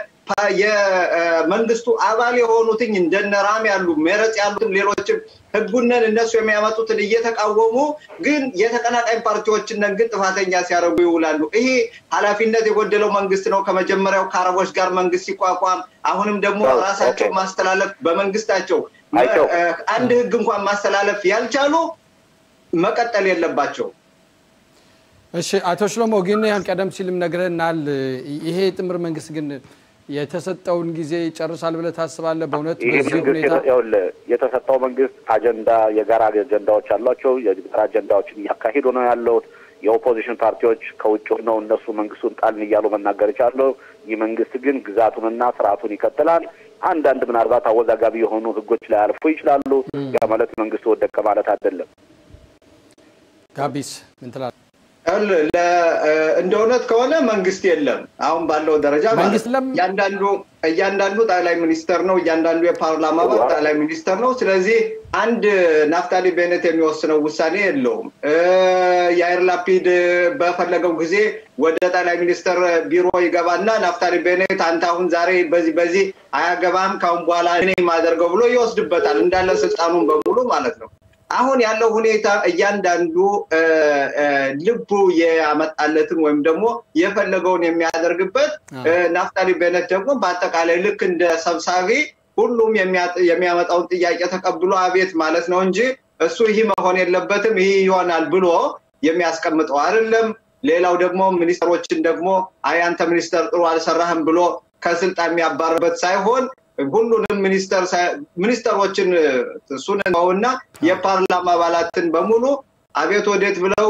የመንግስቱ አባል የሆኑትኝ እንደነ ራም ያሉ ሜረጽ ያሉትም ሌሎችም ህጉነን እነሱ የሚያመጡትን እየተቃወሙ ግን የተቀናቃኝ ፓርቲዎችንን ግን ጥፋተኛ ሲያደርጉ ይውላሉ። ይሄ ኃላፊነት የጎደለው መንግስት ነው። ከመጀመሪያው ከአረቦች ጋር መንግስት ሲቋቋም አሁንም ደግሞ ራሳቸው ማስተላለፍ በመንግስታቸው አንድ ህግ እንኳን ማስተላለፍ ያልቻሉ መቀጠል የለባቸው። እሺ አቶ ሽሎሞ ግን ያን ቀደም ሲልም ነግረናል። ይሄ ጥምር መንግስት ግን የተሰጠውን ጊዜ ይጨርሳል ብለህ ታስባለህ? በእውነት በዚህ ሁኔታ የተሰጠው መንግስት አጀንዳ የጋራ አጀንዳዎች አሏቸው። የጋራ አጀንዳዎችን እያካሄዱ ነው ያለውት። የኦፖዚሽን ፓርቲዎች ከውጭ ነው እነሱ መንግስቱን ጣልን እያሉ መናገር ይቻሉ። ይህ መንግስት ግን ግዛቱንና ስርዓቱን ይቀጥላል። አንዳንድ ምናልባት አወዛጋቢ የሆኑ ህጎች ላይ አልፎ ይችላሉ። ያ ማለት መንግስቱ ወደቀ ማለት አይደለም። ጋቢስ ምን ትላለህ? እንደ እውነት ከሆነ መንግስት የለም። አሁን ባለው ደረጃ መንግስት የለም። እያንዳንዱ እያንዳንዱ ጠቅላይ ሚኒስተር ነው። እያንዳንዱ የፓርላማ አባል ጠቅላይ ሚኒስተር ነው። ስለዚህ አንድ ናፍታሊ ቤኔት የሚወስነው ውሳኔ የለውም። የአይር ላፒድ በፈለገው ጊዜ ወደ ጠቅላይ ሚኒስተር ቢሮ ይገባና ናፍታሊ ቤኔት አንተ አሁን ዛሬ በዚህ በዚህ አያገባም፣ ካሁን በኋላ እኔ የማደርገው ብሎ ይወስድበታል እንዳለ ስልጣኑን በሙሉ ማለት ነው። አሁን ያለው ሁኔታ እያንዳንዱ ልቡ ያመጣለትን ወይም ደግሞ የፈለገውን የሚያደርግበት ናፍታሊ ቤነት ደግሞ በአጠቃላይ ልክ እንደ ሰብሳቢ ሁሉም የሚያመጣውን ጥያቄ ተቀብሎ አቤት ማለት ነው እንጂ እሱ ይህ መሆን የለበትም ይህ ይሆናል ብሎ የሚያስቀምጠው አይደለም። ሌላው ደግሞ ሚኒስተሮችን ደግሞ አይ አንተ ሚኒስተር ጥሩ አልሰራህም ብሎ ከስልጣን የሚያባርበት ሳይሆን ሁሉንም ሚኒስተር ሚኒስተሮችን እሱን እና የፓርላማ አባላትን በሙሉ አቤት ወዴት ብለው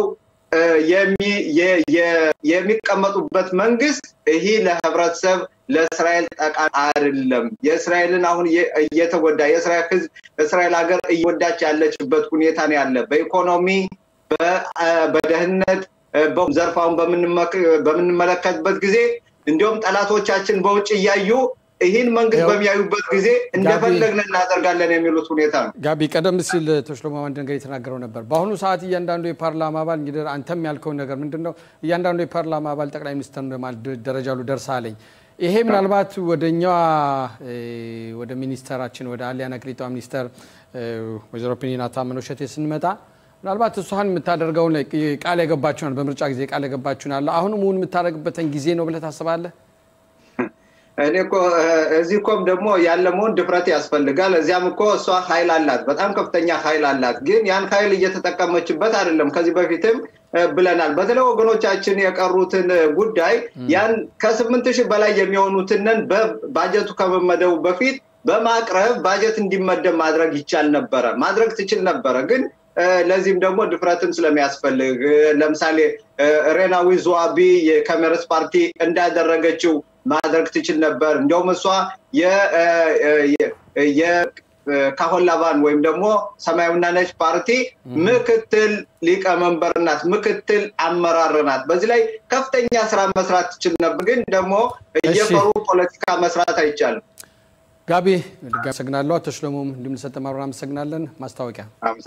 የሚቀመጡበት መንግስት ይህ ለህብረተሰብ ለእስራኤል ጠቃሚ አይደለም። የእስራኤልን አሁን እየተጎዳ የእስራኤል ህዝብ እስራኤል ሀገር እየወዳች ያለችበት ሁኔታ ነው ያለ በኢኮኖሚ በደህንነት ዘርፋውን በምንመለከትበት ጊዜ እንዲሁም ጠላቶቻችን በውጭ እያዩ ይህን መንግስት በሚያዩበት ጊዜ እንደፈለግን እናደርጋለን የሚሉት ሁኔታ ነው። ጋቢ ቀደም ሲል ተሽሎሞ አንድ ነገር የተናገረው ነበር። በአሁኑ ሰዓት እያንዳንዱ የፓርላማ አባል እንግዲህ አንተም ያልከውን ነገር ምንድን ነው? እያንዳንዱ የፓርላማ አባል ጠቅላይ ሚኒስትር ደረጃ ሉ ደርሳለኝ። ይሄ ምናልባት ወደኛ ወደ ሚኒስተራችን ወደ አሊያና ቅሊጧ ሚኒስተር ወይዘሮ ፒኒና ታመነ ሸቴ ስንመጣ ምናልባት እሷን የምታደርገውን ቃል የገባችሁናል በምርጫ ጊዜ ቃል የገባችሁን አለ አሁንም እውን የምታደርግበትን ጊዜ ነው ብለህ ታስባለህ? እኔ እኮ እዚህ እኮም ደግሞ ያለመውን ድፍረት ያስፈልጋል። እዚያም እኮ እሷ ኃይል አላት፣ በጣም ከፍተኛ ኃይል አላት። ግን ያን ኃይል እየተጠቀመችበት አይደለም። ከዚህ በፊትም ብለናል። በተለይ ወገኖቻችን የቀሩትን ጉዳይ ያን ከስምንት ሺህ በላይ የሚሆኑትንን በባጀቱ ከመመደቡ በፊት በማቅረብ ባጀት እንዲመደብ ማድረግ ይቻል ነበረ፣ ማድረግ ትችል ነበረ ግን ለዚህም ደግሞ ድፍረትም ስለሚያስፈልግ ለምሳሌ ሬናዊ ዙዋቢ የከሜረስ ፓርቲ እንዳደረገችው ማድረግ ትችል ነበር። እንዲያውም እሷ የካሆላቫን ወይም ደግሞ ሰማያዊና ነጭ ፓርቲ ምክትል ሊቀመንበር ናት፣ ምክትል አመራር ናት። በዚህ ላይ ከፍተኛ ስራ መስራት ትችል ነበር። ግን ደግሞ እየፈሩ ፖለቲካ መስራት አይቻልም። ጋቢ ድጋሚ አመሰግናለሁ። አቶ ሽሎሞም እንዲሁም ለሰጠ ማብራሪያ አመሰግናለን። ማስታወቂያ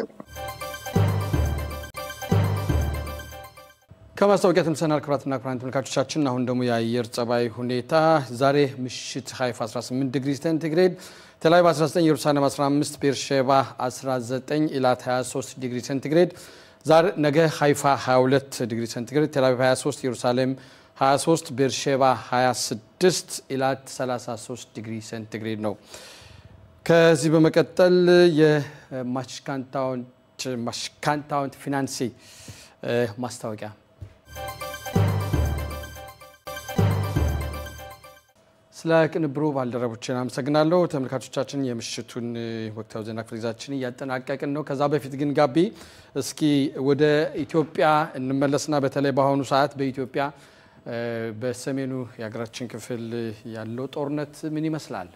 ከማስታወቂያ ተመልሰናል። ክቡራትና ክቡራን ተመልካቾቻችን አሁን ደግሞ የአየር ጸባይ ሁኔታ ዛሬ ምሽት ሀይፋ 18 ዲግሪ ሴንቲግሬድ፣ ቴልአቪቭ 19፣ ኢየሩሳሌም 15፣ ቤርሼባ 19፣ ኢላት 23 ዲግሪ ሴንቲግሬድ፣ ነገ ሀይፋ 22 ዲግሪ ሴንቲግሬድ፣ ቴልአቪቭ 23፣ ኢየሩሳሌም 23 ቤርሼባ 26 ኢላት 33 ዲግሪ ሴንቲግሬድ ነው። ከዚህ በመቀጠል የማሽካንታውንት ፊናንሲ ማስታወቂያ ስለ ቅንብሩ ባልደረቦችን አመሰግናለሁ። ተመልካቾቻችን የምሽቱን ወቅታዊ ዜና ክፍለ ጊዜያችን እያጠናቀቅን ነው። ከዛ በፊት ግን ጋቢ እስኪ ወደ ኢትዮጵያ እንመለስና በተለይ በአሁኑ ሰዓት በኢትዮጵያ በሰሜኑ የሀገራችን ክፍል ያለው ጦርነት ምን ይመስላል?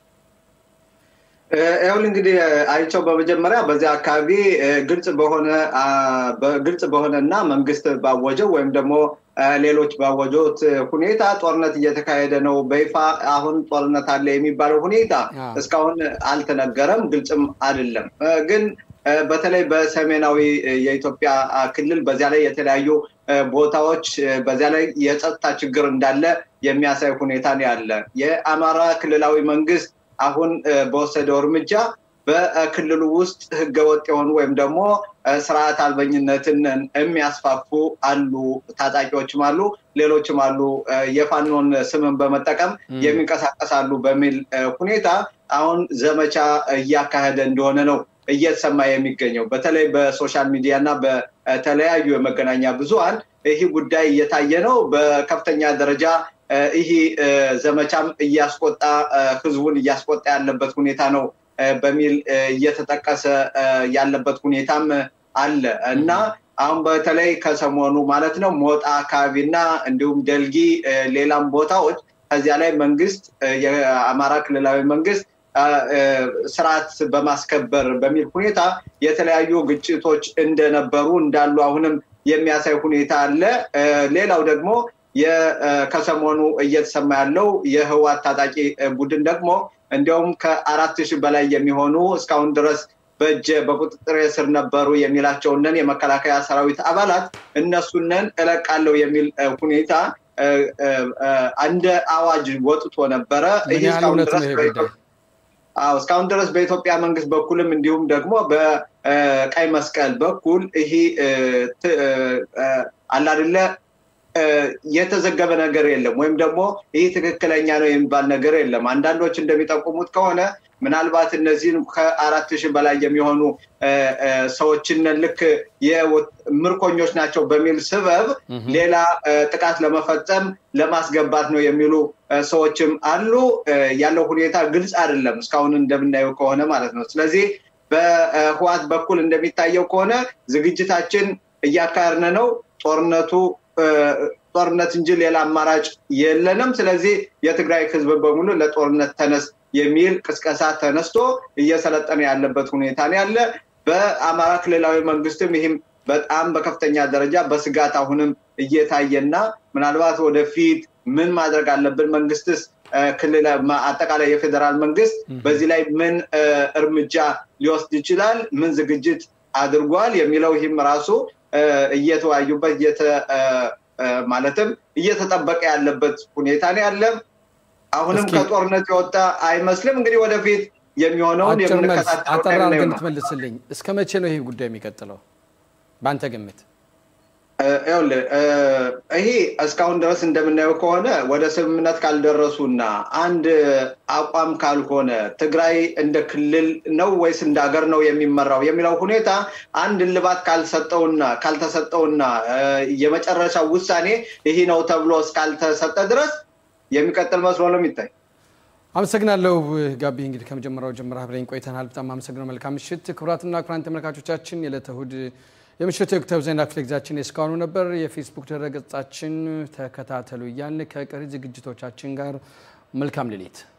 ይሁን እንግዲህ አይቸው በመጀመሪያ በዚያ አካባቢ ግልጽ በሆነ ግልጽ በሆነ እና መንግስት ባወጀው ወይም ደግሞ ሌሎች ባወጁት ሁኔታ ጦርነት እየተካሄደ ነው። በይፋ አሁን ጦርነት አለ የሚባለው ሁኔታ እስካሁን አልተነገረም፣ ግልጽም አይደለም። ግን በተለይ በሰሜናዊ የኢትዮጵያ ክልል በዚያ ላይ የተለያዩ ቦታዎች በዚያ ላይ የጸጥታ ችግር እንዳለ የሚያሳይ ሁኔታ ነው ያለ። የአማራ ክልላዊ መንግስት አሁን በወሰደው እርምጃ በክልሉ ውስጥ ህገወጥ የሆኑ ወይም ደግሞ ስርዓት አልበኝነትን የሚያስፋፉ አሉ፣ ታጣቂዎችም አሉ፣ ሌሎችም አሉ፣ የፋኖን ስምን በመጠቀም የሚንቀሳቀሳሉ በሚል ሁኔታ አሁን ዘመቻ እያካሄደ እንደሆነ ነው እየተሰማ የሚገኘው። በተለይ በሶሻል ሚዲያ እና በተለያዩ የመገናኛ ብዙኃን ይህ ጉዳይ እየታየ ነው። በከፍተኛ ደረጃ ይህ ዘመቻም እያስቆጣ ህዝቡን እያስቆጣ ያለበት ሁኔታ ነው በሚል እየተጠቀሰ ያለበት ሁኔታም አለ እና አሁን በተለይ ከሰሞኑ ማለት ነው ሞጣ አካባቢና እንዲሁም ደልጊ ሌላም ቦታዎች ከዚያ ላይ መንግስት የአማራ ክልላዊ መንግስት ስርዓት በማስከበር በሚል ሁኔታ የተለያዩ ግጭቶች እንደነበሩ እንዳሉ አሁንም የሚያሳይ ሁኔታ አለ። ሌላው ደግሞ ከሰሞኑ እየተሰማ ያለው የህዋት ታጣቂ ቡድን ደግሞ እንዲያውም ከአራት ሺህ በላይ የሚሆኑ እስካሁን ድረስ በእጀ በቁጥጥር ስር ነበሩ የሚላቸውንን የመከላከያ ሰራዊት አባላት እነሱንን እለቃለሁ የሚል ሁኔታ እንደ አዋጅ ወጥቶ ነበረ። እስካሁን ድረስ በኢትዮጵያ መንግስት በኩልም እንዲሁም ደግሞ በቀይ መስቀል በኩል ይሄ አላድለ የተዘገበ ነገር የለም ወይም ደግሞ ይህ ትክክለኛ ነው የሚባል ነገር የለም። አንዳንዶች እንደሚጠቁሙት ከሆነ ምናልባት እነዚህን ከአራት ሺህ በላይ የሚሆኑ ሰዎችን ልክ ምርኮኞች ናቸው በሚል ስበብ ሌላ ጥቃት ለመፈጸም ለማስገባት ነው የሚሉ ሰዎችም አሉ። ያለው ሁኔታ ግልጽ አይደለም እስካሁን እንደምናየው ከሆነ ማለት ነው። ስለዚህ በህዋት በኩል እንደሚታየው ከሆነ ዝግጅታችን እያካሄድን ነው ጦርነቱ ጦርነት እንጂ ሌላ አማራጭ የለንም። ስለዚህ የትግራይ ህዝብ በሙሉ ለጦርነት ተነስ የሚል ቅስቀሳ ተነስቶ እየሰለጠነ ያለበት ሁኔታ ነው ያለ። በአማራ ክልላዊ መንግስትም ይህም በጣም በከፍተኛ ደረጃ በስጋት አሁንም እየታየና ምናልባት ወደፊት ምን ማድረግ አለብን መንግስትስ ክልል አጠቃላይ የፌዴራል መንግስት በዚህ ላይ ምን እርምጃ ሊወስድ ይችላል፣ ምን ዝግጅት አድርጓል የሚለው ይህም ራሱ እየተወያዩበት ማለትም እየተጠበቀ ያለበት ሁኔታ ነው ያለ። አሁንም ከጦርነት የወጣ አይመስልም። እንግዲህ ወደፊት የሚሆነውን አጠራ እንድትመልስልኝ እስከ መቼ ነው ይህ ጉዳይ የሚቀጥለው? በአንተ ግምት? ይኸውልህ ይሄ እስካሁን ድረስ እንደምናየው ከሆነ ወደ ስምምነት ካልደረሱና አንድ አቋም ካልሆነ ትግራይ እንደ ክልል ነው ወይስ እንደ ሀገር ነው የሚመራው የሚለው ሁኔታ አንድ እልባት ካልሰጠውና ካልተሰጠውና የመጨረሻው ውሳኔ ይህ ነው ተብሎ እስካልተሰጠ ድረስ የሚቀጥል መስሎ ነው የሚታይ። አመሰግናለሁ ጋቢ። እንግዲህ ከመጀመሪያው ጀምረህ አብረኝ ቆይተናል። በጣም አመሰግነው። መልካም ምሽት። ክቡራትና ክቡራን ተመልካቾቻችን የዕለተ እሑድ የምሽቱ የወቅታዊ ዜና ክፍለ ጊዜያችን የእስካሁኑ ነበር። የፌስቡክ ድረገጻችን ተከታተሉ እያልን ከቀሪ ዝግጅቶቻችን ጋር መልካም ሌሊት